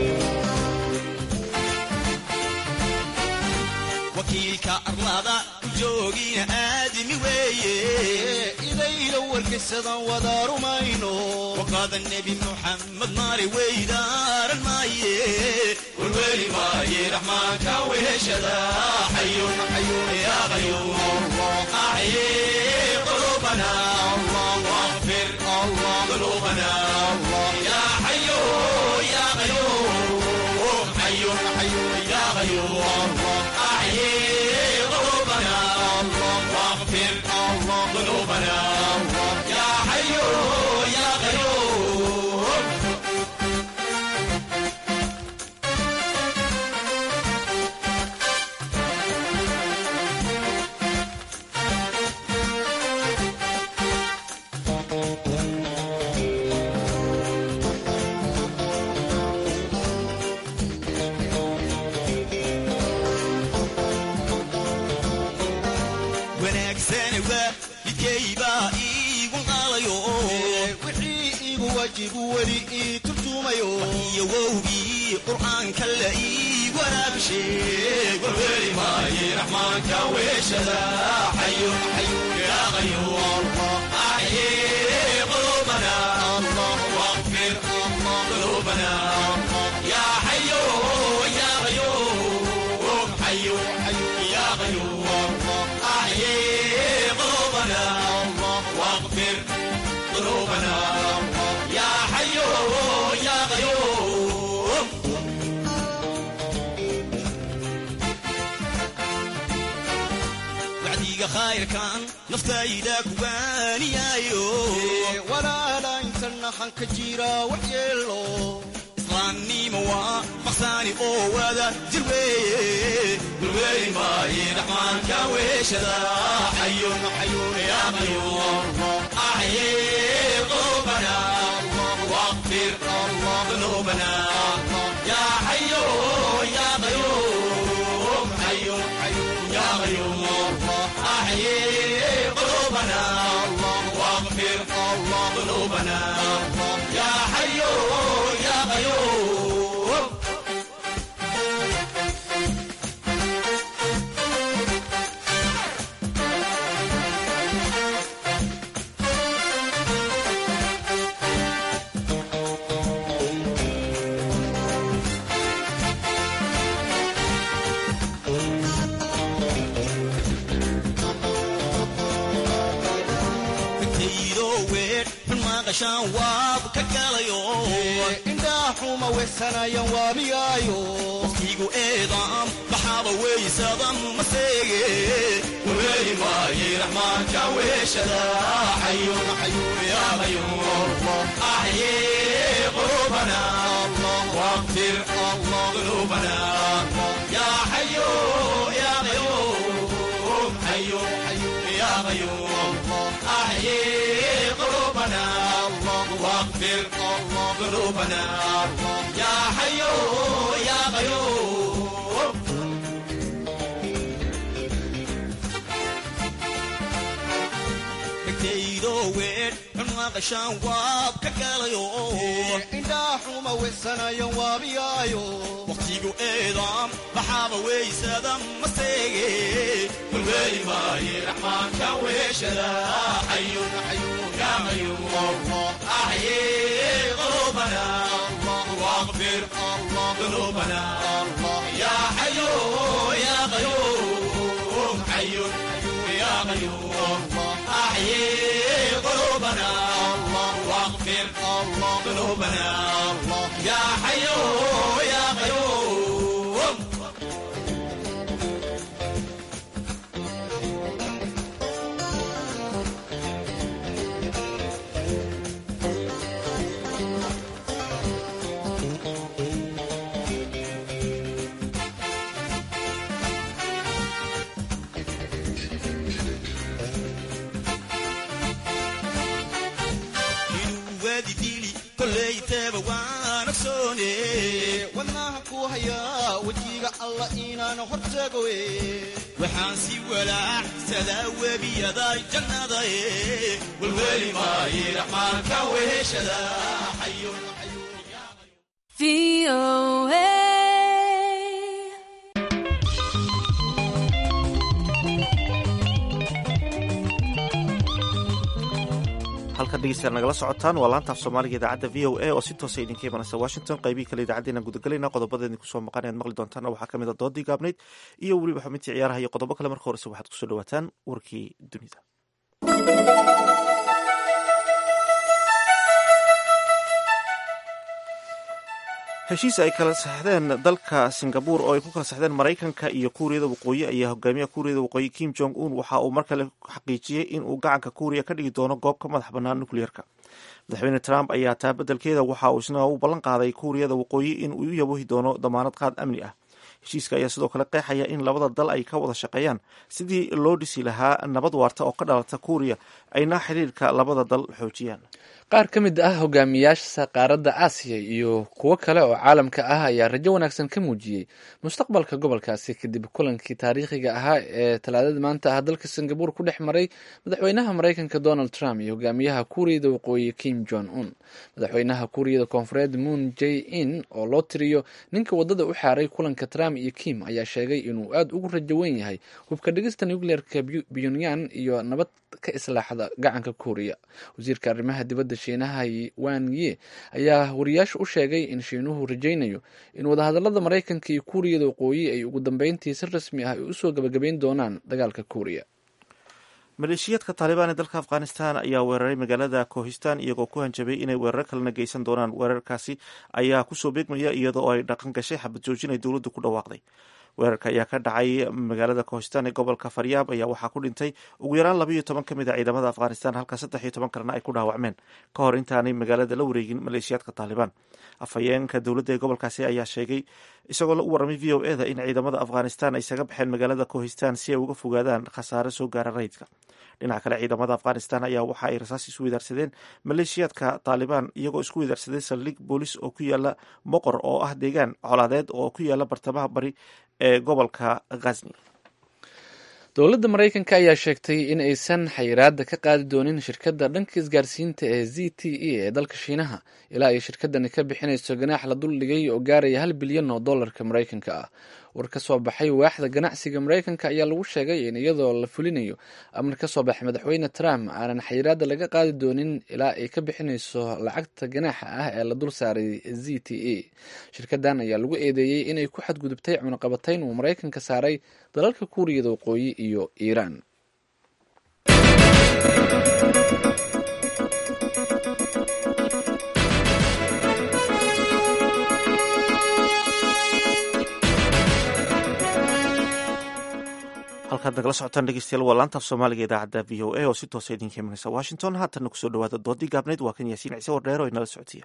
wakiilka arlada joogina aadimi weeye idayla warkaysadan wada rumayno waqaada nebi muxamed maali weydaaran maaye warweli maaye raxmaanka weheshada xayun xayun yaa qayuum axye qulubana واغفر ذنوبنا يا حي يا قيوم حي حي يا قيوم أحيي قلوبنا واغفر ذنوبنا يا حي يا قيوم wanaagsane waa midkaybaa iigu qaalayo wixii iigu waajibu weli ii turjumayo iyo wowgii qur'aanka la ii waraabisheeg warweli maaye raxmaanka weeshada xayun xayun yaa qayuum axye qulubana واغفر ذنوبنا يا حي يا قيوم حي حي يا قيوم أحيي قلوبنا واغفر ذنوبنا يا حي يا قيوم wacdiga khayrkan naftayda kuwaaniyaayo walaala intana hanka jira waxyeelo islaamnimo waa maqsaani oo wada jir weeye gulweeli maaye raxmaanka weeshada xayun xayun yaa qayuum axye qulubana واغفر ذنوبنا يا حي يا قيوم حي حي يا قيوم أحيي قلوبنا واغفر ذنوبنا يا حي يا قيوم intaydo weer xun maaqashaan waab ka galayo indhaa xuma weysanayan waabiyaayo waqtigu eedaam baxaaba weysadan maseege warweeli maaye raxmaanka weeshada xayun xayun yaa qayuum axye qulubana واغفر ذنوبنا يا حي يا قيوم حي حي يا قيوم أحيي قلوبنا واغفر ذنوبنا يا حي يا قيوم dhegtaydo weer xun maqashaan waab ka galayo indhaa xuma weysanayan waabiyaayo waqtigu eedaam baxaaba weysada maseege gulweeli maaye raxmaanka weeshada xayun xayun yaa qayuum axye qulubana واغفر ذنوبنا يا حي يا قيوم حي يا قيوم أحيي قلوبنا واغفر ذنوبنا يا حي يا قيوم inuu waadi dili kollayteeba waan ogsoone wadnaha ku hayaa wejiga alla inaan hortagoe waxaan si walaacsadaa webiyada jannada e walweli maaye raxmaanka weheshada xayun VOA. halkan dhegeystayaal nagala socotaan waa laanta af soomaaliga idaacadda v o a oo si toosa idinka imanaysa washington qaybihii kale idaacaddeenan gudagelayna qodobadeedin kusoo maqan ayaad maqli doontaan waxaa ka mid a doodii gaabnayd iyo weliba xubintii ciyaaraha iyo qodobo kale marka horese waxaad kusoo dhawaataan warkii dunida heshiis ay kala saxdeen dalka singabuur oo ay ku kala saxdeen maraykanka iyo kuuriyada waqooyi ayaa hogaamiyaha kuuriyada waqooyi kim jong un waxa uu mar kale xaqiijiyey in uu gacanka kuuriya ka dhigi doono goob ka madax bannaan nukliyeerka madaxweyne trump ayaa taa beddelkeeda waxa uu isna u ballan qaaday kuuriyada waqooyi in uu u yabohi doono damaanad qaad amni ah heshiiska ayaa sidoo kale qeexaya in labada dal ay ka wada shaqeeyaan sidii loo dhisi lahaa nabad waarta oo ka dhalata kuuriya ayna xiriirka labada dal xoojiyaan qaar ka mid ah hogaamiyaasha qaaradda aasiya iyo kuwo kale oo caalamka ah ayaa rajo wanaagsan ka muujiyey mustaqbalka gobolkaasi kadib kulankii taariikhiga ahaa ee talaadada maanta ah dalka singabuur ku dhex maray madaxweynaha maraykanka donald trump iyo hogaamiyaha kuuriyada waqooyi kim jong un madaxweynaha kuuriyada koonfureed moon j in oo loo tiriyo ninka wadada u xaaray kulanka trump iyo kim ayaa sheegay inuu aada ugu rajo wen yahay hubka dhigista nucleerka pyonyan iyo nabad ka islaaxda gacanka kuuriya wasiirka arrimaha dibadda shiinaha wan ye ayaa wariyaasha u sheegay in shiinuhu rajaynayo in wadahadalada maraykanka iyo kuuriyada waqooyi ay ugu dambeyntii si rasmi ah ay usoo gabagabayn doonaan dagaalka kuuriya maleeshiyaadka taalibaan ee dalka afghanistan ayaa weeraray magaalada kohistan iyagoo ku hanjabay inay weerar kalena geysan doonaan weerarkaasi ayaa kusoo beegmaya iyadoo ay dhaqan gashay xabad joojin ay dowladdu ku dhawaaqday weerarka ayaa ka dhacay magaalada kohistan ee gobolka faryaab ayaa waxaa ku dhintay ugu yaraan labayo toban ka mid a ciidamada afghanistan halka saddex iyo toban kalena ay ku dhaawacmeen ka hor intaanay magaalada la wareegin maleeshiyaadka taalibaan afhayeenka dowladda ee gobolkaasi ayaa sheegay isagoo la u warramay v o e da in ciidamada afghanistan ay isaga baxeen magaalada kohistan si ay uga fogaadaan khasaare soo gaara rayidka dhinaca kale ciidamada afghanistan ayaa waxa ay rasaas isu wadaarsadeen maleeshiyaadka taalibaan iyagoo isku wadaarsaday saldhig boolis oo ku yaala moqor oo ah deegaan colaadeed oo ku yaala bartamaha bari ee gobolka ghazni dowladda maraykanka ayaa sheegtay in aysan xayiraada ka qaadi doonin shirkadda dhanka isgaarsiinta ee z t e ee dalka shiinaha ilaa ay shirkadani ka bixinayso ganaax la duldhigay oo gaaraya hal bilyan oo dollarka maraykanka ah war ka soo baxay waaxda ganacsiga maraykanka ayaa lagu sheegay in iyadoo la fulinayo amar ka soo baxay madaxweyne trump aanan xayiraada laga qaadi doonin ilaa ay ka bixinayso lacagta ganaaxa ah ee la dul saaray z t e shirkadan ayaa lagu eedeeyey inay ku xadgudubtay cunaqabatayn uu maraykanka saaray dalalka kuuriyada waqooyi iyo iiraan halkaad nagala socotaan dhegeystayaal waa laanta af soomaaliga idaacadda v o a oo si toosa idinka imanaysa washington haatanna kusoo dhawaada doodii gaabnayd waa kan yaasiin ciise wardheer oo inala socodsiiya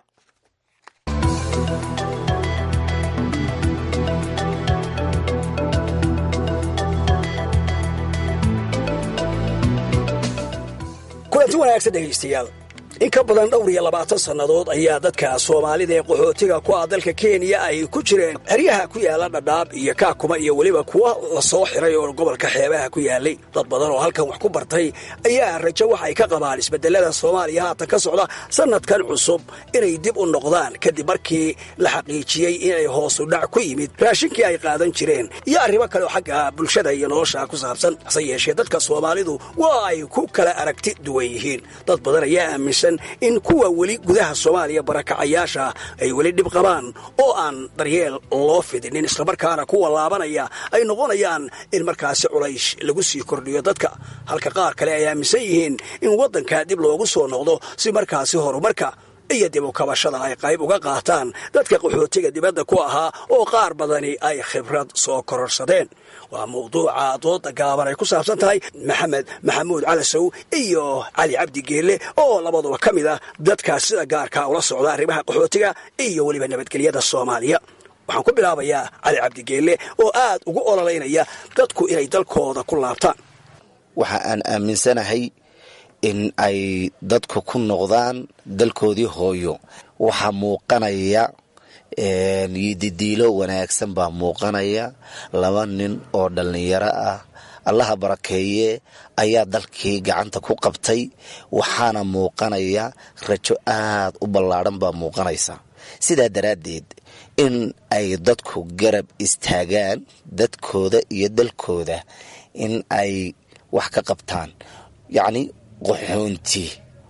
kulanti wanaagsan dhegaystayaal in ka badan dhowr iyo labaatan sannadood ayaa dadka soomaalida ee qaxootiga ku ah dalka kenya ay ku jireen xeryaha ku yaala dhadhaab iyo kaakuma iyo weliba kuwa la soo xiray oo gobolka xeebaha ku yaalay dad badan oo halkan wax ku bartay ayaa rajo wax ay ka qabaan isbedelada soomaaliya haatan ka socda sannadkan cusub inay dib u noqdaan kadib markii la xaqiijiyey inay hoosu dhac ku yimid raashinkii ay qaadan jireen iyo arrimo kale oo xagga bulshada iyo nolosha ku saabsan hase yeeshee dadka soomaalidu waa ay ku kala aragti duwan yihiin dad badan ayaa aaminsan in kuwa weli gudaha soomaaliya barakacayaasha ay weli dhib qabaan oo aan daryeel loo fidinin islamarkaana kuwa laabanaya ay noqonayaan in markaasi culays lagu sii kordhiyo dadka halka qaar kale ay aaminsan yihiin in waddanka dib loogu soo noqdo si markaasi horumarka iyo dib u kabashada ay qayb uga qaataan dadka qaxootiga dibadda ku ahaa oo qaar badani ay khibrad soo kororsadeen waa mawduuca dooda gaaban ay ku saabsan tahay maxamed maxamuud calasow iyo cali cabdi geelle oo labaduba ka mid ah dadkaas sida gaarka ula socda arrimaha qaxootiga iyo weliba nabadgelyada soomaaliya waxaan ku bilaabayaa cali cabdigeelle oo aad ugu ololeynaya dadku inay dalkooda ku laabtaan waxa aan aaminsanahay in ay dadku ku noqdaan dalkoodii hooyo waxaa muuqanaya didiilo wanaagsan baa muuqanaya laba nin oo dhallinyaro ah allaha barakeeye ayaa dalkii gacanta ku qabtay waxaana muuqanaya rajo aad u ballaadhan baa muuqanaysa sidaa daraaddeed in ay dadku garab istaagaan dadkooda iyo dalkooda in ay wax ka qabtaan yacni qaxoonti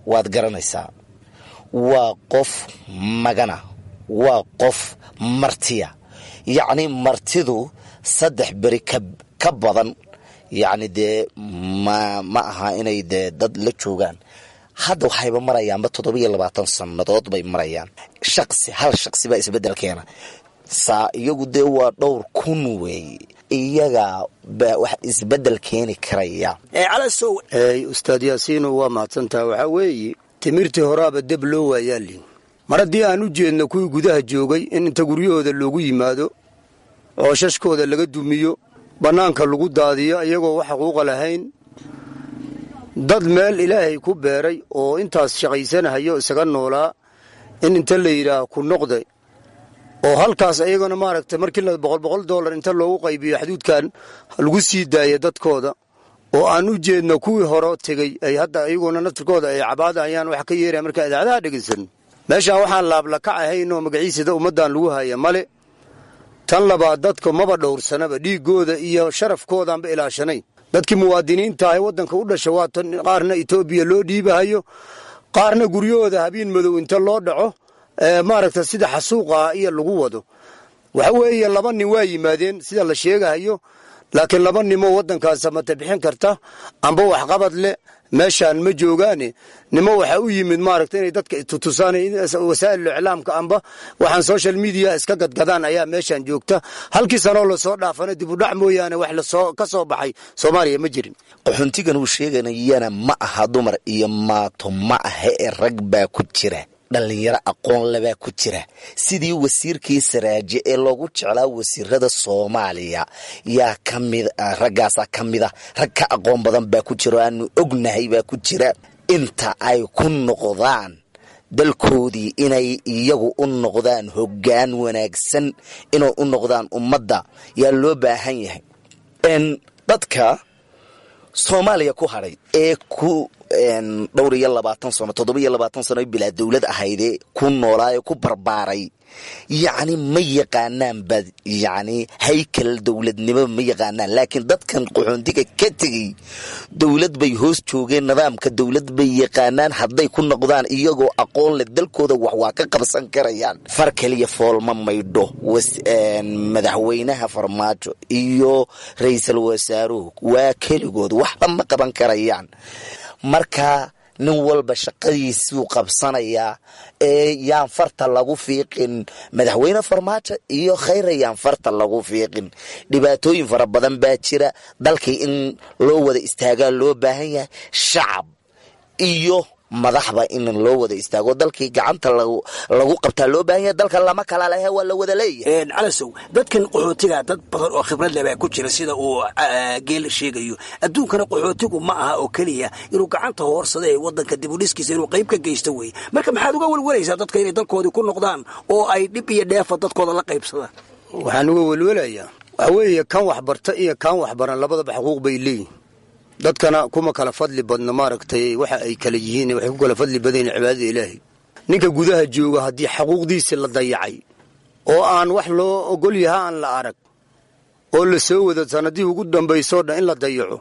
waad garanaysaa waa qof magana waa qof martiya yacni martidu saddex beri ka badan yacni dee ma ma aha inay dee dad la joogaan hadda waxayba marayaanba toddobiyo labaatan sannadood bay marayaan shaqsi hal shaqsi baa isbeddel keena saa iyagu dee waa dhowr kun weeye iyagaa baa wax isbeddel keeni karaya calasow ustaad yaasiino waa mahadsantaha waxaa weeye timirtii horaaba deb loo waayaali mar haddii aan u jeedno kuwii gudaha joogay in inta guryahooda loogu yimaado oo shashkooda laga dumiyo bannaanka lagu daadiyo iyagoo wax xuquuqa lahayn dad meel ilaahay ku beeray oo intaas shaqaysanahayo isaga noolaa in inta la yidhaah ku noqda oo halkaas ayagana maaragtay markii la boqol boqol dollar inta loogu qaybiyo xaduudkan lagu sii daaya dadkooda oo aan u jeedno kuwii hore tegey ay hadda iyaguna naftirkooda ay cabaadayaan wax ka yeeraya markaa idaacadaha dhegaysan meeshaan waxaan laablakac ahayn oo magaciisada ummaddan lagu haya male tan labaad dadka maba dhowrsanaba dhiigooda iyo sharafkoodaanba ilaashanayn dadkii muwaadiniinta ah waddanka u dhasha waa tan qaarna etoobiya loo dhiibahayo qaarna guryahooda habiin madow inta loo dhaco maaragta sida xasuuqa iyo lagu wado waxa weeye laba nin waa yimaadeen sida la sheegahayo laakiin laba nimoo waddankaas mata bixin karta amba waxqabad leh meeshaan ma joogaane nimo waxaa u yimid maaragta inay dadka tutusaan wasaa'il iclaamka amba waxaan social media iska gadgadaan ayaa meeshaan joogta halkii sanoo lasoo dhaafana dibudhac mooyaane wax lasoo ka soo baxay soomaaliya ma jirin qaxoontigan uu sheeganayana ma aha dumar iyo maato ma aha ee rag baa ku jira dhallinyaro aqoon lebaa ku jira sidii wasiirkii saraaje ee loogu jeclaa wasiirada soomaaliya yaa kamid raggaasaa ka mid a rag ka aqoon badan baa ku jira oo aanu ognahay baa ku jira inta ay ku noqdaan dalkoodii inay iyagu u noqdaan hoggaan wanaagsan inay u noqdaan ummadda yaa loo baahan yahay dadka soomaaliya ku hadhay ee ku dhowr iyo labaatan sano toddoba iyo labaatan sano bilaa dowlad ahaydee ku noolaa ee ku barbaaray yacni ma yaqaanaan ba yacni haykal dowladnimo ma yaqaanaan laakiin dadkan qaxoontiga ka tegey dowlad bay hoos joogeen nidaamka dowlad bay yaqaanaan hadday ku noqdaan iyagoo aqoon leh dalkooda wax waa ka qabsan karayaan far kaliya foolma maydho madaxweynaha farmaajo iyo ra-iisul wasaaruhu waa keligood waxba ma qaban karayaan marka nin walba shaqadiisuu qabsanayaa ee yaan farta lagu fiiqin madaxweyne farmaajo iyo khayra yaan farta lagu fiiqin dhibaatooyin fara badan baa jira dalkii in loo wada istaagaa loo baahan yahay shacab iyo madaxba in loo wada istaago dalkii gacanta lagu qabtaa loo baahan yahay dalka lama kala lehe waa la wada leeyahay calasow dadkan qaxootiga dad badan oo khibrad leh baa ku jira sida uu geel sheegayo adduunkana qaxootigu ma aha oo keliya inuu gacanta hoorsada ee wadanka dibudhiskiisa inuu qayb ka geysto wey marka maxaad uga welwalaysaa dadka inay dalkoodii ku noqdaan oo ay dhib iyo dheefa dadkooda la qaybsadaan waxaan uga welwelayaa waxa weeye kan waxbarta iyo kan waxbaran labadaba xuquuq bay leeyihin dadkana kuma kala fadli badna maaragtay waxa ay kala yihiin waxay ku kala fadli badan yihin cibaadada ilaahay ninka gudaha jooga haddii xaquuqdiisi la dayacay oo aan wax loo ogol yaha aan la arag oo la soo wado sanadihii ugu dambaysoo dhan in la dayaco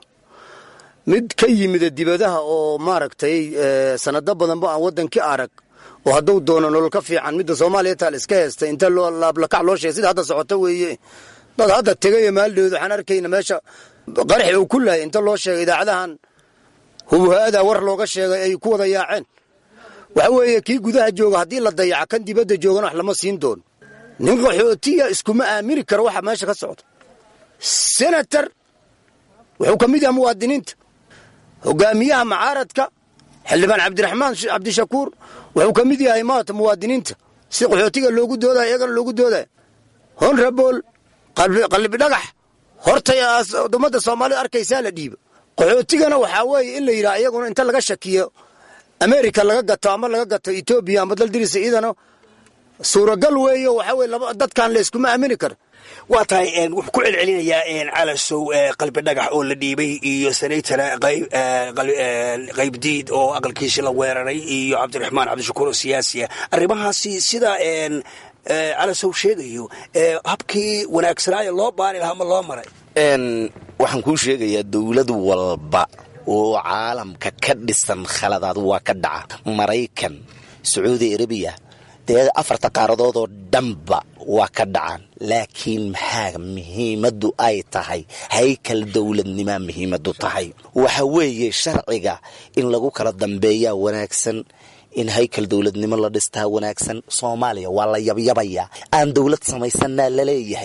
mid ka yimida dibadaha oo maaragtay sanado badanba aan waddankii arag oo hadduu doono nolol ka fiican midda soomaaliya taal iska heesta inta loo laablakac loo sheegay sida hadda socota weeye dad hadda tegaya maalidhooda waxaan arkayna meesha qaraxi uu ku laayay inta loo sheegay idaacadahan hubuha-ada war looga sheegay ay ku wada yaaceen waxa weeye kii gudaha jooga haddii la dayaca kan dibadda joogana wax lama siin doono nin qaxootiya iskuma aamini karo waxa meesha ka socda senator wuxuu ka mid yahay muwaadiniinta hogaamiyaha macaaradka xildhibaan cabdiraxmaan cabdishakuur wuxuu ka mid yahay maata muwaadiniinta si qaxootiga loogu doodaya iyagana loogu doodaya honrabol qalbi dhagax hortay ummadda soomaalida arkaysaa la dhiiba qaxootigana waxaa weeye in la yidhaha iyaguna inta laga shakiyo america laga gato ama laga gato etoobiya ama daldirisa iyadana suuragal weeyo waxaa weye dadkan layskuma aamini karo waa tahay wuxuu ku celcelinayaa calasow qalbi dhagax oo la dhiibay iyo senator qaybdiid oo aqalkiisi la weeraray iyo cabdiraxmaan cabdishakuur oo siyaasiya arrimahaasi sida calasow sheegayo habkii wanaagsanaayo loo baari lahaa ma loo maray waxaan kuu sheegayaa dowlad walba oo caalamka ka dhisan khaladaad waa ka dhaca maraykan sacuudi arabiya dee afarta qaaradood oo dhanba waa ka dhacaan laakiin maxaa muhiimaddu ay tahay haykal dowladnimaa muhiimaddu tahay waxa weeye sharciga in lagu kala dambeeyaa wanaagsan in haykal dowladnimo la dhistaa wanaagsan soomaaliya waa la yabyabayaa aan dowlad samaysanaa laleeyahay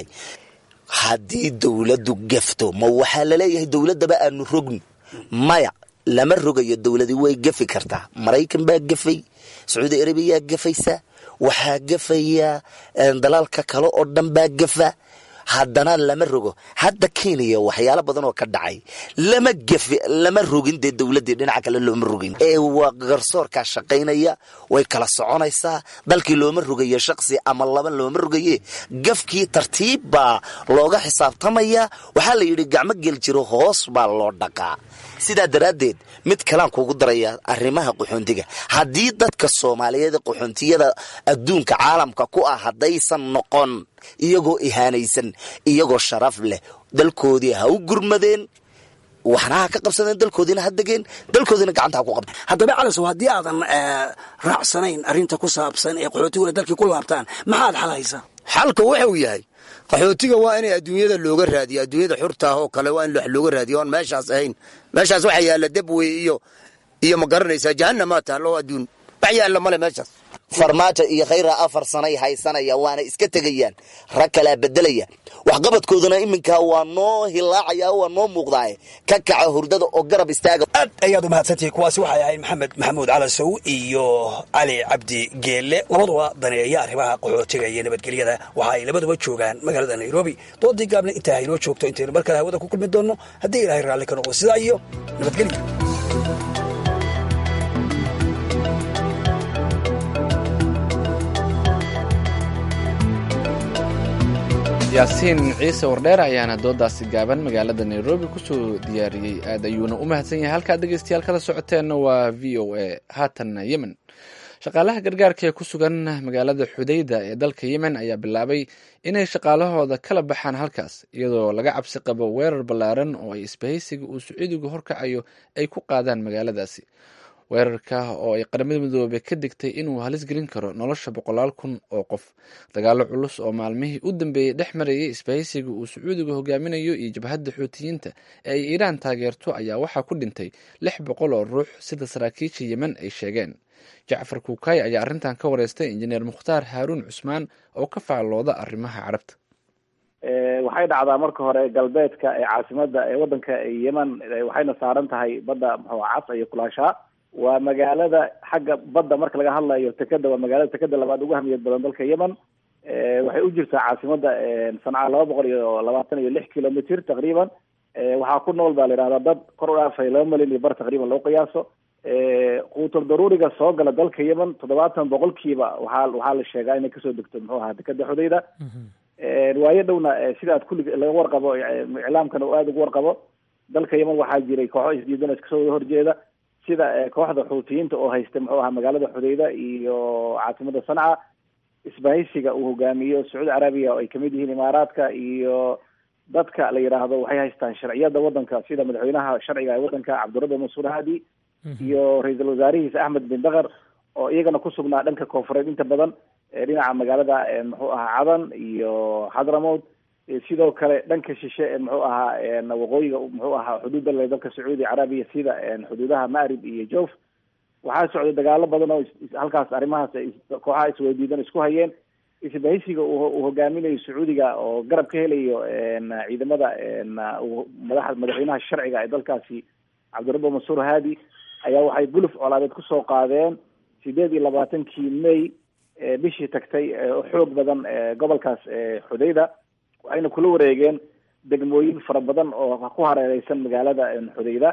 haddii dowladdu gafto ma waxaa laleeyahay dowladdaba aanu rogn maya lama rogayo dowladi way gafi kartaa maraykan baa gafay sacuudi arabiyaa gafaysa waxaa gafaya dalaalka kale oo dhan baa gafa haddana lama rogo hadda kenya waxyaalo badan oo ka dhacay lama gafi lama rogin dee dowladdii dhinaca kale looma rogin ee waa garsoorkaa shaqaynaya way kala soconaysaa dalkii looma rogayo shaqsi ama laba looma rogaye gafkii tartiib baa looga xisaabtamaya waxaa la yidhi gacmo gel jiro hoos baa loo dhaqaa sidaa daraaddeed mid kalaan kugu daraya arrimaha qaxoontiga haddii dadka soomaaliyeed qaxoontiyada adduunka caalamka ku ah haddaysan noqon iyagoo ihaanaysan iyagoo sharaf leh dalkoodii ha u gurmadeen waxna ha ka qabsadeen dalkoodiina ha degeen dalkoodiina gacanta ha ku qabteen haddaba calasow haddii aadan raacsanayn arrinta ku saabsan ee qaxootiguna dalkii ku laabtaan maxaad xal haysaa xalka wuxuu yahay qaxootiga waa inay adduunyada looga raadiyo adduunyada xurta ah oo kale waa in wax looga raadiyo oon meeshaas ahayn meeshaas waxa yaalla debwey iyo iyo ma garanaysaa jahanamaa taallo adduun wax yaalla male meeshaas farmaajo iyo khayra afar sanay haysanaya waana iska tegayaan rag kalaa bedelaya waxqabadkooduna iminka waa noo hilaacaya waa noo muuqdaaye ka kaca hurdada oo garab istaaga aad ayaad u mahadsantihi kuwaasi waxay ahayd maxamed maxamuud calasow iyo cali cabdi geelle labaduba daneeya arrimaha qaxootiga iyo nabadgelyada waxa ay labaduba joogaan magaalada nairobi doodii gaabna intaa haynoo joogto intaynu markale hawada ku kulmi doonno haddii ilaahay raalli ka noqdo sidaa iyo nabadgelyo yaasiin ciise wardheer ayaana doodaasi gaaban magaalada nairobi kusoo diyaariyey aad ayuuna u mahadsan yahay halkaad dhegeystayaal kala socoteenna waa v o a haatanna yemen shaqaalaha gargaarka ee ku sugan magaalada xudayda ee dalka yemen ayaa bilaabay inay shaqaalahooda kala baxaan halkaas iyadoo laga cabsi qabo weerar ballaaran oo ay isbahaysiga uu sacuudigu horkacayo ay ku qaadaan magaaladaasi weerarka oo ay qaramada midoobe ka digtay inuu halis gelin karo nolosha boqolaal kun oo qof dagaalo culus oo maalmihii u dambeeyey dhex marayay isbahaysiga uu sacuudiga hogaaminayo iyo jabhadda xuutiyiinta ee ay iiraan taageerto ayaa waxaa ku dhintay lix boqol oo ruux sida saraakiisha yemen ay sheegeen jacfar kuukay ayaa arrintan ka wareystay injineer mukhtaar haaruun cusmaan oo ka faallooda arrimaha carabta waxay dhacdaa marka hore galbeedka ee caasimada ee wadanka yemen waxayna saaran tahay badda muxuu cas iyo kulaashaa waa magaalada xagga badda marka laga hadlayo tekeda waa magaalada tekeda labaad ugu hamiyad badan dalka yemen waxay u jirtaa caasimada sanca laba boqol iyo labaatan iyo lix kilomitr taqriiban waxaa ku nool baa la yidhahdaa dad kor u dhaafay laba milyan iyo bar taqriiban loo qiyaaso quutul daruuriga soo gala dalka yemen toddobaatan boqolkiiba waxaa waxaa la sheegaa inay kasoo degto muxuu ahaa dekeda xudayda waayo dhowna sida aad kulli laga warqabo iclaamkana uu aada ugu warqabo dalka yemen waxaa jiray kooxo isdiidan iskasoo wada horjeeda sida kooxda xuutiyiinta oo haysta muxuu ahaa magaalada xudayda iyo caasimada sanca isbahaysiga uu hogaamiyo sacuudi carabiya oo ay kamid yihiin imaaraadka iyo dadka la yidhaahdo waxay haystaan sharciyada wadanka sida madaxweynaha sharciga ee wadanka cabdirabi mansuur hadi iyo ra-iisul wasaarihiisa axmed bin dakar oo iyagana ku sugnaa dhanka koonfureed inta badan dhinaca magaalada muxuu ahaa cadan iyo xadramowd sidoo kale dhanka shishe ee muxuu ahaa waqooyiga muxuu ahaa xuduudda le dalka sacuudi carabiya sida xuduudaha maarib iyo jof waxaa socday dagaalo badan oo halkaas arrimahaas kooxaha isweydiidan isku hayeen isbahaysiga uu hogaaminayo sacuudiga oo garab ka helayo ciidamada madax madaxweynaha sharciga ee dalkaasi cabdirabbi mansuur hadi ayaa waxay guluf colaadeed kusoo qaadeen sideed iyo labaatankii may bishii tagtay xoog badan gobolkaas xudayda waxayna kula wareegeen degmooyin fara badan oo ku hareereysan magaalada xudayda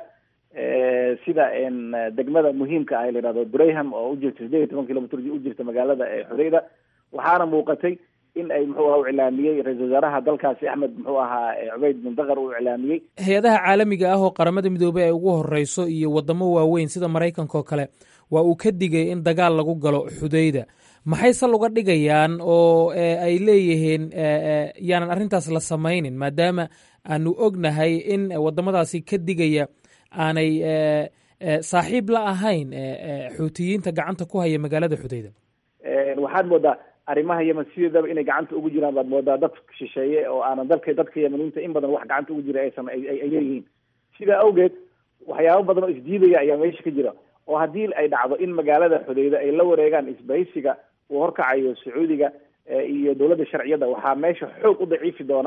sida degmada muhiimka ah la yihahdo durayham oo ujirta sideed iyo toban kilomitr ujirta magaalada xudayda waxaana muuqatay in ay muxuu aha u iclaamiyey ra-isul wasaaraha dalkaasi axmed muxuu ahaa cubeyd bin dakar uu iclaamiyey hay-adaha caalamiga ah oo qaramada midoobey ay ugu horeyso iyo wadamo waaweyn sida maraykanka oo kale waa uu ka digay in dagaal lagu galo xudayda maxay sal uga dhigayaan oo ay leeyihiin yaanan arrintaas la samaynin maadaama aanu ognahay in wadamadaasi ka digaya aanay saaxiib la ahayn xuutiyiinta gacanta ku haya magaalada xudayda waxaad moodaa arrimaha yemen sideedaba inay gacanta ugu jiraan baad moodaa dad shisheeye oo aanan dalka dadka yemeniinta in badan wax gacanta ugu jira aysan ay leeyihiin sidaa awgeed waxyaabo badan oo isdiidaya ayaa meesha ka jira oo haddii ay dhacdo in magaalada xudayda ay la wareegaan isbahaysiga uu horkacayo sacuudiga iyo dowladda sharciyadda waxaa meesha xoog u daciifi doona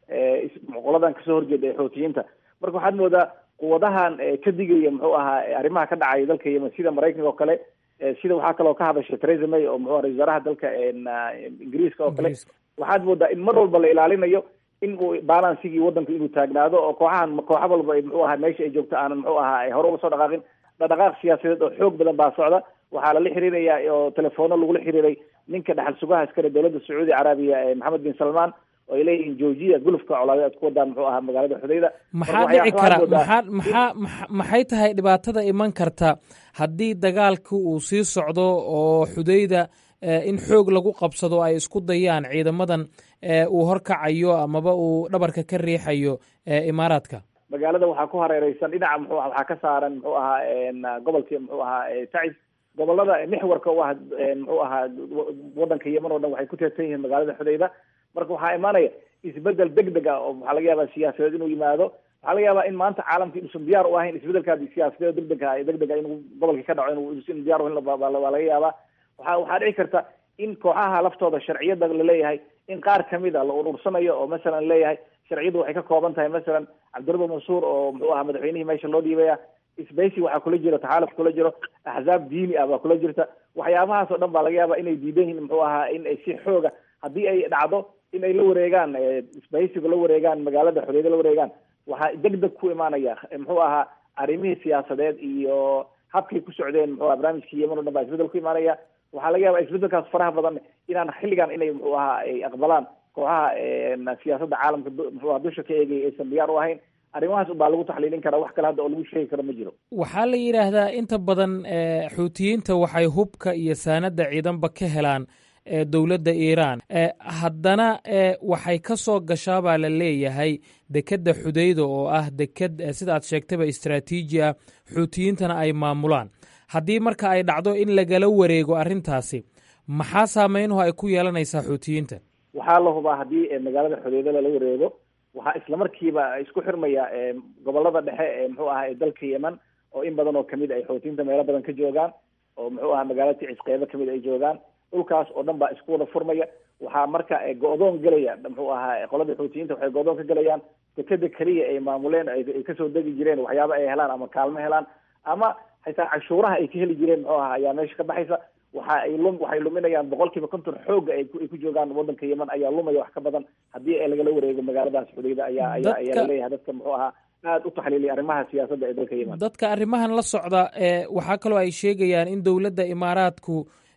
qoladan kasoo horjeeda ee xootiyiinta marka waxaad moodaa quwadahan ka digaya muxuu ahaa arrimaha ka dhacaya dalka yemen sida maraykanka oo kale sida waxaa kaloo ka hadashay theresa may oo muxuu ra-isul wasaaraha dalka ingiriiska oo kale waxaad moodaa in mar walba la ilaalinayo in uu balansigii wadanka inuu taagnaado oo kooxahan kooxa walba muxuu ahaa meesha ay joogto aanan muxuu ahaa hore uga soo dhaqaaqin dhaqdhaqaaq siyaasadeed oo xoog badan baa socda waxaa lala xiriiraya oo telefono lagula xiriiray ninka dhaxal sugaha iskale dowladda sacuudi carabiya maxamed bin salmaan oo ay leeyihiin joojiya gulufka colaade aad ku wadaan muxuu ahaa magaalada xudayda maxaa dhici kara maxaa maxaa maxay tahay dhibaatada iman karta haddii dagaalka uu sii socdo oo xudayda in xoog lagu qabsado ay isku dayaan ciidamadan uu horkacayo amaba uu dhabarka ka riixayo imaaraadka magaalada waxaa ku hareereysan dhinaca muxuu aha waxaa ka saaran muxuu ahaa gobolkii muxuu ahaa tacis gobolada mixwarka u ah muxuu ahaa wadanka yemen oo dhan waxay ku teersan yihiin magaalada xudayda marka waxaa imaanaya isbedel deg deg ah oo waxaa laga yaabaa siyaasadeed inuu yimaado waxaa laga yaabaa in maanta caalamka inuusan diyaar u ahayn isbedelkaa siyaasadeed deg deg ah deg deg ah inuu gobolka ka dhaco inuu diyaar uhayn waa laga yaabaa waxa waxaa dhici karta in kooxaha laftooda sharciyada laleeyahay in qaar kamid a la urursanayo oo masalan leeyahay sharciyadu waxay ka kooban tahay masalan cabdirabbi mansuur oo muxuu ahaa madaxweynihii meesha loo dhiibaya sbacey waxaa kula jira taxaaluf kula jiro axzaab diini ah baa kula jirta waxyaabahaas oo dhan baa laga yaaba inay diidan yihiin muxuu ahaa in ay si xooga haddii ay dhacdo in ay la wareegaan sbahaysiga la wareegaan magaalada xorriyada la wareegaan waxaa deg deg ku imaanaya muxuu ahaa arrimihii siyaasadeed iyo habkay ku socdeen muxuu aha barnaamijkii yemen o dhan baa isbedel ku imaanaya waxaa laga yaaba isbedelkaas faraha badan inaan xilligan inay muxuu ahaa ay aqbalaan kooxaha siyaasadda caalamka muxuu aha dusha ka eegaya aysan diyaar u ahayn arrimahaas ubaa lagu taxliilin karaa wax kale hadda oo lagu sheegi karo ma jiro waxaa la yidhaahdaa inta badan xuutiyiinta waxay hubka iyo saanadda ciidanba ka helaan dowladda iiraan haddana waxay ka soo gashaa baa la leeyahay dekedda xudayda oo ah deked sida aad sheegtayba istraatiiji ah xuutiyiintana ay maamulaan haddii marka ay dhacdo in lagala wareego arrintaasi maxaa saameynuhu ay ku yeelanaysaa xuutiyiinta waxaa la hubaa haddii magaalada xudayda lala wareego waxaa isla markiiba isku xirmaya gobolada dhexe ee muxuu aha ee dalka yemen oo in badan oo kamid ay xootiyiinta meelo badan ka joogaan oo muxuu aha magaalada ticis qeybo kamid ay joogaan dhulkaas oo dhan baa isku wada furmaya waxaa marka go-doon gelaya muxuu ahaa qolada xootiyiinta waxay go-doon ka gelayaan dekeda keliya ay maamuleen ay kasoo degi jireen waxyaaba ay helaan ama kaalmo helaan ama xitaa cashuuraha ay ka heli jireen muxuu aha ayaa meesha ka baxaysa waxa ay lum waxay luminayaan boqol kiiba konton xooga ay ku joogaan wadanka yemen ayaa lumaya wax ka badan haddii ay lagala wareego magaaladaas xudayda ayaa ayaa ayaa laleeyahay dadka muxuu ahaa aada u taxliiliya arrimaha siyaasadda ee dalka yemen dadka arrimahan la socda waxaa kaloo ay sheegayaan in dowladda imaaraadku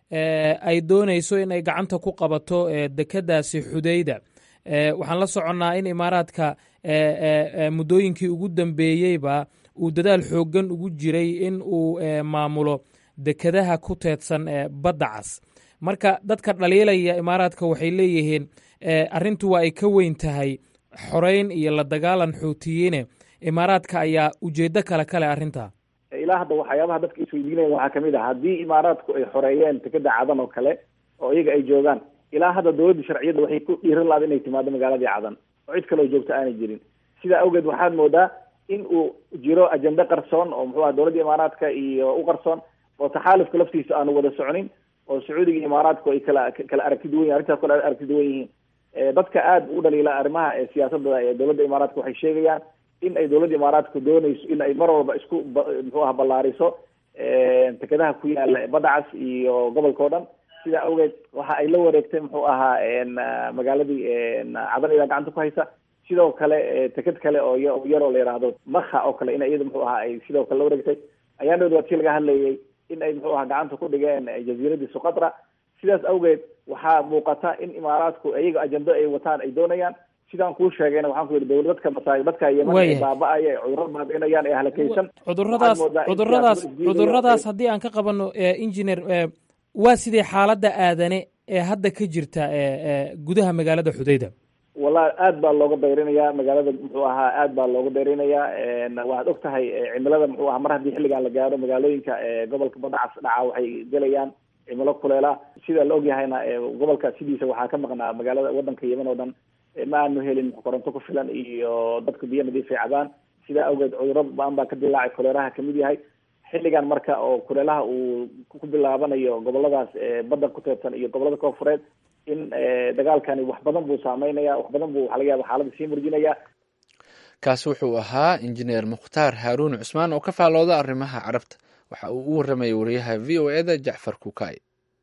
ay doonayso in ay gacanta ku qabato dekedaasi xudayda waxaan la soconnaa in imaaraadka muddooyinkii ugu dambeeyeyba uu dadaal xooggan ugu jiray in uu maamulo dekedaha ku teedsan badda cas marka dadka dhaliilaya imaaraadka waxay leeyihiin arrintu waa ay ka weyn tahay xoreyn iyo la dagaalan xuutiyiine imaaraadka ayaa ujeeddo kale kale arrintaa ilaa hadda waxyaabaha dadka isweydiinaya waxaa kamid ah haddii imaaraadku ay xoreeyeen tekeda cadan oo kale oo iyaga ay joogaan ilaa hadda dowladda sharciyadda waxay ku dhiiran lahaad inay timaado magaaladii cadan oo cid kaleo joogto aanay jirin sidaa awgeed waxaad moodaa in uu jiro ajende qarsoon oo muxuu aha dowladda imaaraadka iyo u qarsoon oo taxaalufka laftiisa aanu wada soconin oo sacuudiga iyo imaaraadku ay kala kala aragti duwan yihin arrintaas kala aragti duwan yihiin dadka aada u dhaliila arrimaha siyaasadda ee dowladda imaaraadka waxay sheegayaan in ay dowladda imaaraadku doonayso in ay mar walba isku muxuu aha ballaariso dekedaha ku yaala badda cas iyo gobolka o dhan sidaa awgeed waxa ay la wareegtay muxuu ahaa magaaladii cadan idaa gacanta ku haysa sidoo kale teked kale oo yaroo la yidhaahdo makha oo kale in iyada muxuu ahaa ay sidoo kale la wareegtay ayaa dhood waa tii laga hadlayay in ay muxuu aha gacanta ku dhigeen jaziiradii suqatra sidaas awgeed waxaa muuqata in imaaraadku iyaga ajendo ay wataan ay doonayaan sidaan kuu sheegayna waxaan ku yidhi dowlad dadka masaa dadka yemen ee baaba-aya ee cudurro baabi'inayaan ee halakaysan cuduradaas cuduradaas cuduradaas haddii aan ka qabano engineer waa sidee xaaladda aadane ee hadda ka jirta gudaha magaalada xudayda wallahi aad baa looga dayrinaya magaalada muxuu ahaa aad baa looga dayrinaya waxaad og tahay cimilada muxuu ahaa mar haddii xilligan la gaaro magaalooyinka gobolka badda cas dhaca waxay gelayaan cimilo kuleela sida la ogyahayna gobolka sidiisa waxaa ka maqnaa magaalada wadanka yeman oo dhan ma aanu helin koronto ku filan iyo dadka biyo nadiif ay cabaan sidaa awgeed cudurro ba-an baa ka dilaacay kuleelaha kamid yahay xilligan marka oo kuleelaha uu ku bilaabanayo goboladaas badda ku teebsan iyo gobolada koonfureed in dagaalkani wax badan buu saameynaya wax badan buu waxa laga yaaba xaaladda sii murjinaya kaasi wuxuu ahaa injineer mukhtaar haaruun cusmaan oo ka faalooda arrimaha carabta waxa uu u warramayay wariyaha v o eda jacfar kukaay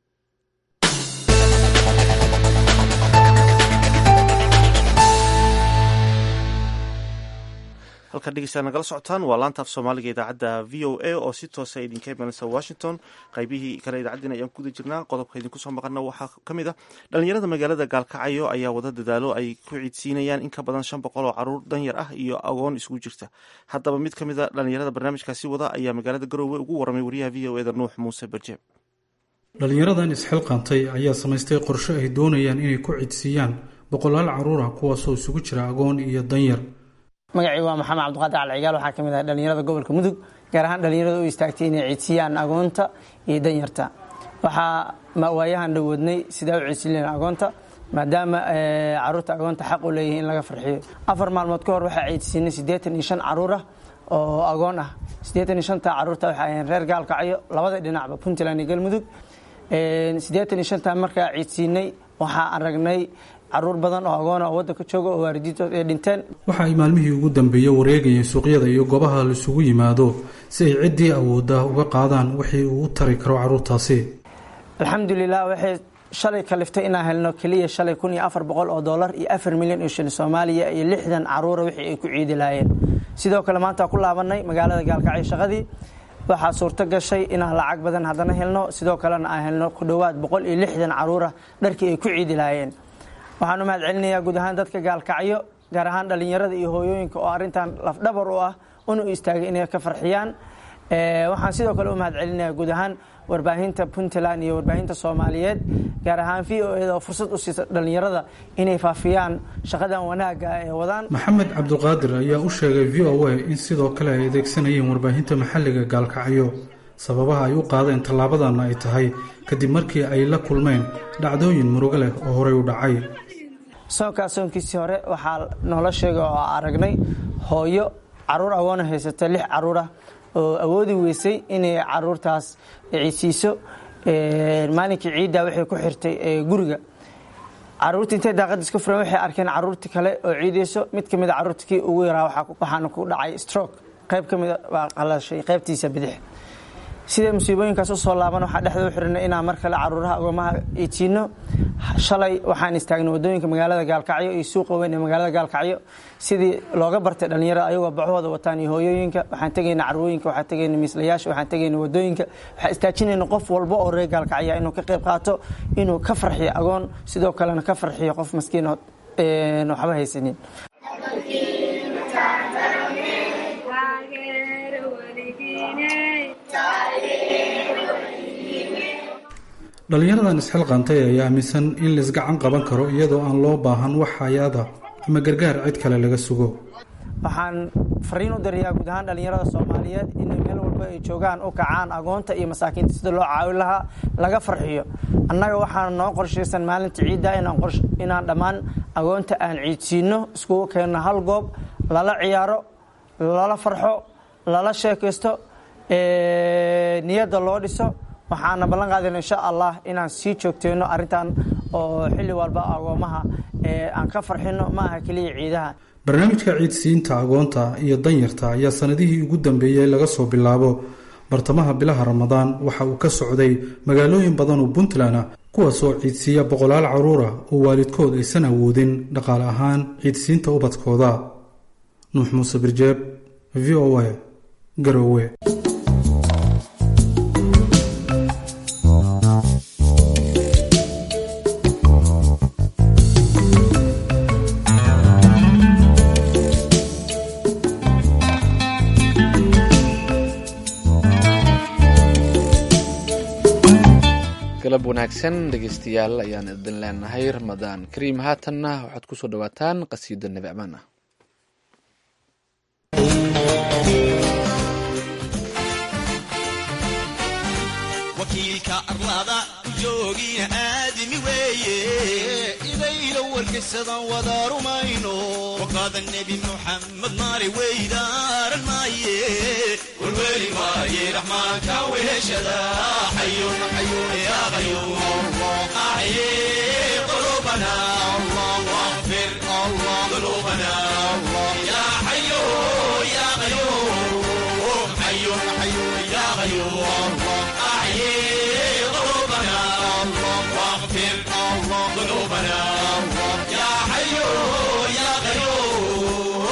halkan dhegeystaad nagala socotaan waa laanta af soomaaliga idaacadda v o a oo si toosa idinka imanaysa washington qaybihii kale idaacaddiina ayaan kuguda jirnaa qodobka idinku soo maqana waxaa ka mid ah dhalinyarada magaalada gaalkacyo ayaa wada dadaalo ay ku ciidsiinayaan in ka badan shan boqol oo caruur danyar ah iyo agoon isugu jirta haddaba mid ka mid a dhalinyarada barnaamijkaasi wada ayaa magaalada garoowe ugu warramay wariyaha v o eda nuux muuse barjeeb dhalinyaradan isxilqaantay ayaa samaystay qorshe ay doonayaan inay ku ciidsiiyaan boqolaal caruur ah kuwaasoo isugu jira agoon iyo danyar magacii waa maxamed cabdiqaadir alcigaal waxaa kamid ah dhalinyarada gobolka mudug gaar ahaan dhalinyarada u istaagtay inay ciidsiyaan agoonta iyo danyarta waxaa waayahan dhawoodnay sidaa u ciidsileen agoonta maadaama caruurta agoonta xaq u leeyihin in laga farxiyo afar maalmood ka hor waxaa ciidsiinay siddeetan iyo shan caruur ah oo agoon ah siddeetan iyo shanta caruurta waxay ahayeen reer gaalkacyo labada dhinacba puntland iyo galmudug siddeetan iyo shanta markaa ciidsiinay waxaa aragnay caruur badan oo agoona oo waddanka jooga oo waalidiintood ay dhinteen waxa ay maalmihii ugu dambeeyey wareegayeen suuqyada iyo goobaha laisugu yimaado si ay ciddii awoodda uga qaadaan wixii uu u tari karo carruurtaasi alxamdulilah waxay shalay kaliftay inaan helno keliya shalay kun iyo afar boqol oo dollar iyo afar milyan oo shilin soomaaliya iyo lixdan caruura wixii ay ku ciidi lahaayeen sidoo kale maanta ku laabanay magaalada gaalkacyo shaqadii waxaa suurto gashay inaan lacag badan haddana helno sidoo kalena aan helno ku dhowaad boqol iyo lixdan caruura dharkii ay ku ciidi lahaayeen waxaan u mahad celinayaa guud ahaan dadka gaalkacyo gaar ahaan dhalinyarada iyo hooyooyinka oo arrintan lafdhabar u ah una u istaagay inay ka farxiyaan waxaan sidoo kale u mahad celinayaa guud ahaan warbaahinta puntland iyo warbaahinta soomaaliyeed gaar ahaan v o eda oo fursad u siisa dhalinyarada inay faafiyaan shaqadan wanaagga ee wadaan maxamed cabdiqaadir ayaa u sheegay v o a in sidoo kale ay adeegsanayeen warbaahinta maxalliga gaalkacyo sababaha ay u qaadeen tallaabadana ay tahay kadib markii ay la kulmeen dhacdooyin murugo leh oo horey u dhacay soonkaa soonkiisii hore waxaa noola sheegay oo aragnay hooyo caruur agoona haysata lix caruurah oo awoodi weysay inay caruurtaas ciidsiiso maalinkii ciiddaa waxay ku xirtay guriga caruurtii intay daaqadda iska furan waxay arkeen caruurtii kale oo ciidayso mid ka mid a caruurta kii ugu yaraa waxaana ku dhacay stroke qayb ka mida waa qalashay qaybtiisa bidix sidee musiibooyinkaas u soo laaban waxaa dhexda u xirinay inaan mar kale caruuraha agoomaha iidsiino shalay waxaan istaagnay wadooyinka magaalada gaalkacyo iyo suuqa weyn ee magaalada gaalkacyo sidii looga bartay dhalinyarada ayagoo baxooda wataan iyo hooyooyinka waxaan tegayna carwooyinka waxaan tegayna miislayaasha waxaan tegayna wadooyinka waxaan istaajinayna qof walba oo reer gaalkacya inuu ka qayb qaato inuu ka farxiyo agoon sidoo kalena ka farxiyo qof maskiin oo waxba haysanin dhalinyaradan isxilqaantay ayaa aaminsan in laisgacan qaban karo iyadoo aan loo baahan wax hay-ada ama gargaar cid kale laga sugo waxaan fariin u dirayaa guud ahaan dhalinyarada soomaaliyeed inay meel walba ay joogaan u kacaan agoonta iyo masaakiinta sida loo caawin lahaa laga farxiyo annaga waxaan noo qorshaysan maalinta ciidda inaan dhammaan agoonta aan ciidsiino iskugu keenno hal goob lala ciyaaro lala farxo lala sheekaysto niyadda loo dhiso waxaana ballan qaadayna insha allah inaan sii joogteyno arrintan oo xilli walba agoomaha aan ka farxino ma aha keliya ciidaha barnaamijka ciidsiinta agoonta iyo danyarta ayaa sanadihii ugu dambeeyey laga soo bilaabo bartamaha bilaha ramadaan waxa uu ka socday magaalooyin badan oo puntland ah kuwaasoo ciidsiiya boqolaal caruura oo waalidkood aysan awoodin dhaqaale ahaan ciidsiinta ubadkooda nuux muuse birjeeb v o a garowe galab wanaagsan dhegeystayaal ayaan idin leenahay ramadaan kariim haatanna waxaad kusoo dhawaataan qasiido nebi amaan ah wakiilka arlada joogiina aadami weeye idayla warkaysadan wada rumayno waqaada nebi muxamed maali weydaaran maaye warweli maaye raxmaanka weheshada xayun xayun yaa qayuum axye qulubana واغفر ذنوبنا يا حي يا قيوم حي حي يا قيوم أحيي قلوبنا واغفر ذنوبنا يا حي يا قيوم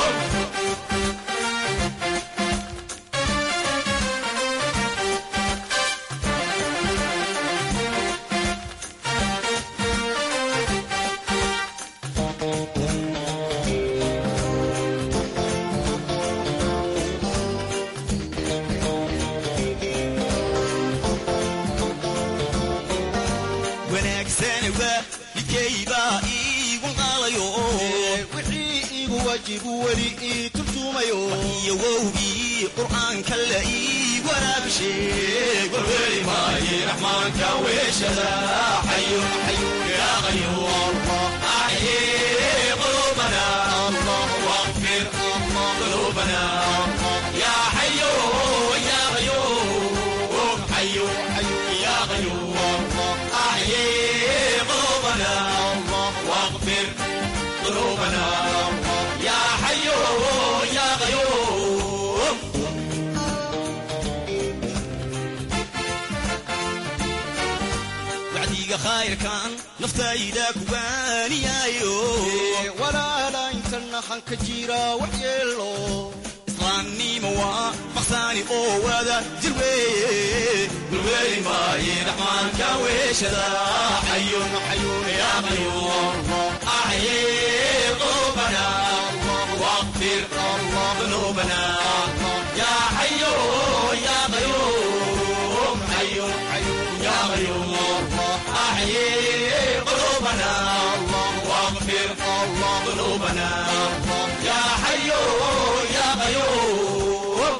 wanaagsan waa midkaybaa iigu qaalayo wixii iigu waajibu weli ii turjumayo iyo wowgii qur'aanka la ii waraabisheeg warweli maaye raxmaanka weeshada xayun xayun yaa qayuum axyi qulubana واغفر ذنوبنا يا حي يا قيوم حي حي يا قيوم أحيي قلوبنا واغفر ذنوبنا يا حي يا قيوم wacdiga khayrkan naftayda kuwaaniyaayo walaala intana hanka jira wax yeelo islaamnimo waa maqsaani oo wada jir weeye gulweeli maaye raxmaanka weeshada xayun xayun yaa qayuum axyi qulubana واغفر ذنوبنا يا حي يا قيوم حي حي يا قيوم أحيي قلوبنا واغفر ذنوبنا يا حي يا قيوم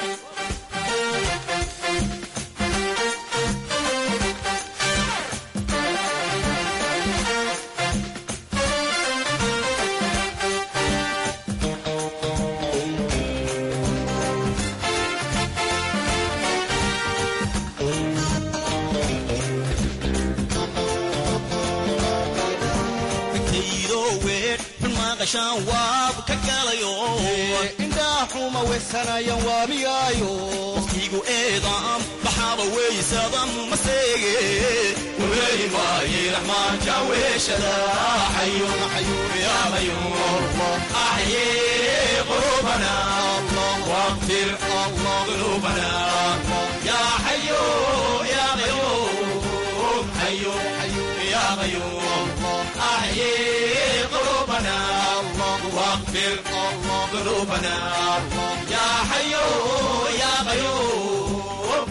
intaydo weer xun maaqashaan waab ka galayo indhaa xuma weysanayan waamiyaayo waqtigu eedaam baxaaba weysadam maseege warweeli maaye raxmaanka weeshada xayun xayun yaa qayuum axyi qulubana واغفر ذنوبنا يا حي يا قيوم حي حي يا قيوم أحيي قلوبنا واغفر ذنوبنا يا حي يا قيوم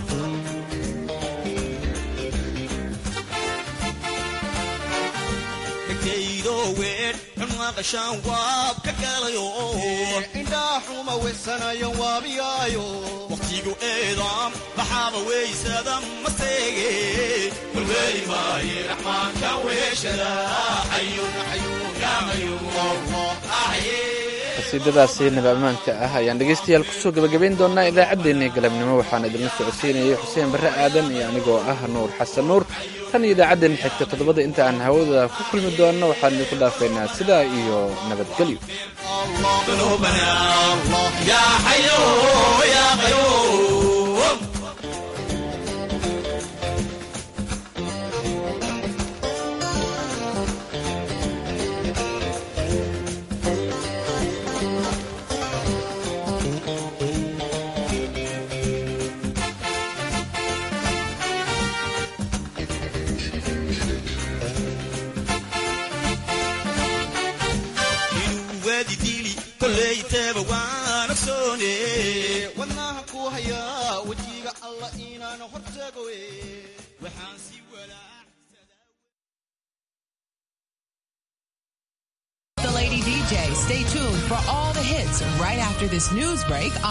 dhegtaydo weer xun maqashaan waab ka galayo indhaa xuma weysanayan waabiyaayo waqtigu eedaam baxaaba weysada maseege walweeli maaye raxmaanka weeshada xayun xayun yaa qayuum axyi qasiidadaasi nabaamaanka ah ayaan dhegaystayaal kusoo gebagabayn doonaa idaacaddeenii galabnimo waxaan idinla socodsiinayay xuseen barre aadan iyo anigoo ah nuur xasan nuur tan iyo idaacaddeenna xigta toddobada inta aan hawada ku kulmi doonno waxaan idinku dhaafaynaa sidaa iyo nabadgelyo ذنوبنا يا حي يا قيوم inuu waadi dili kollayteeba waan ogsoone wadnaha ku hayaa wejiga alla inaan hortagowe waxaan si walaa DJ. Stay tuned for all the hits right after this news break.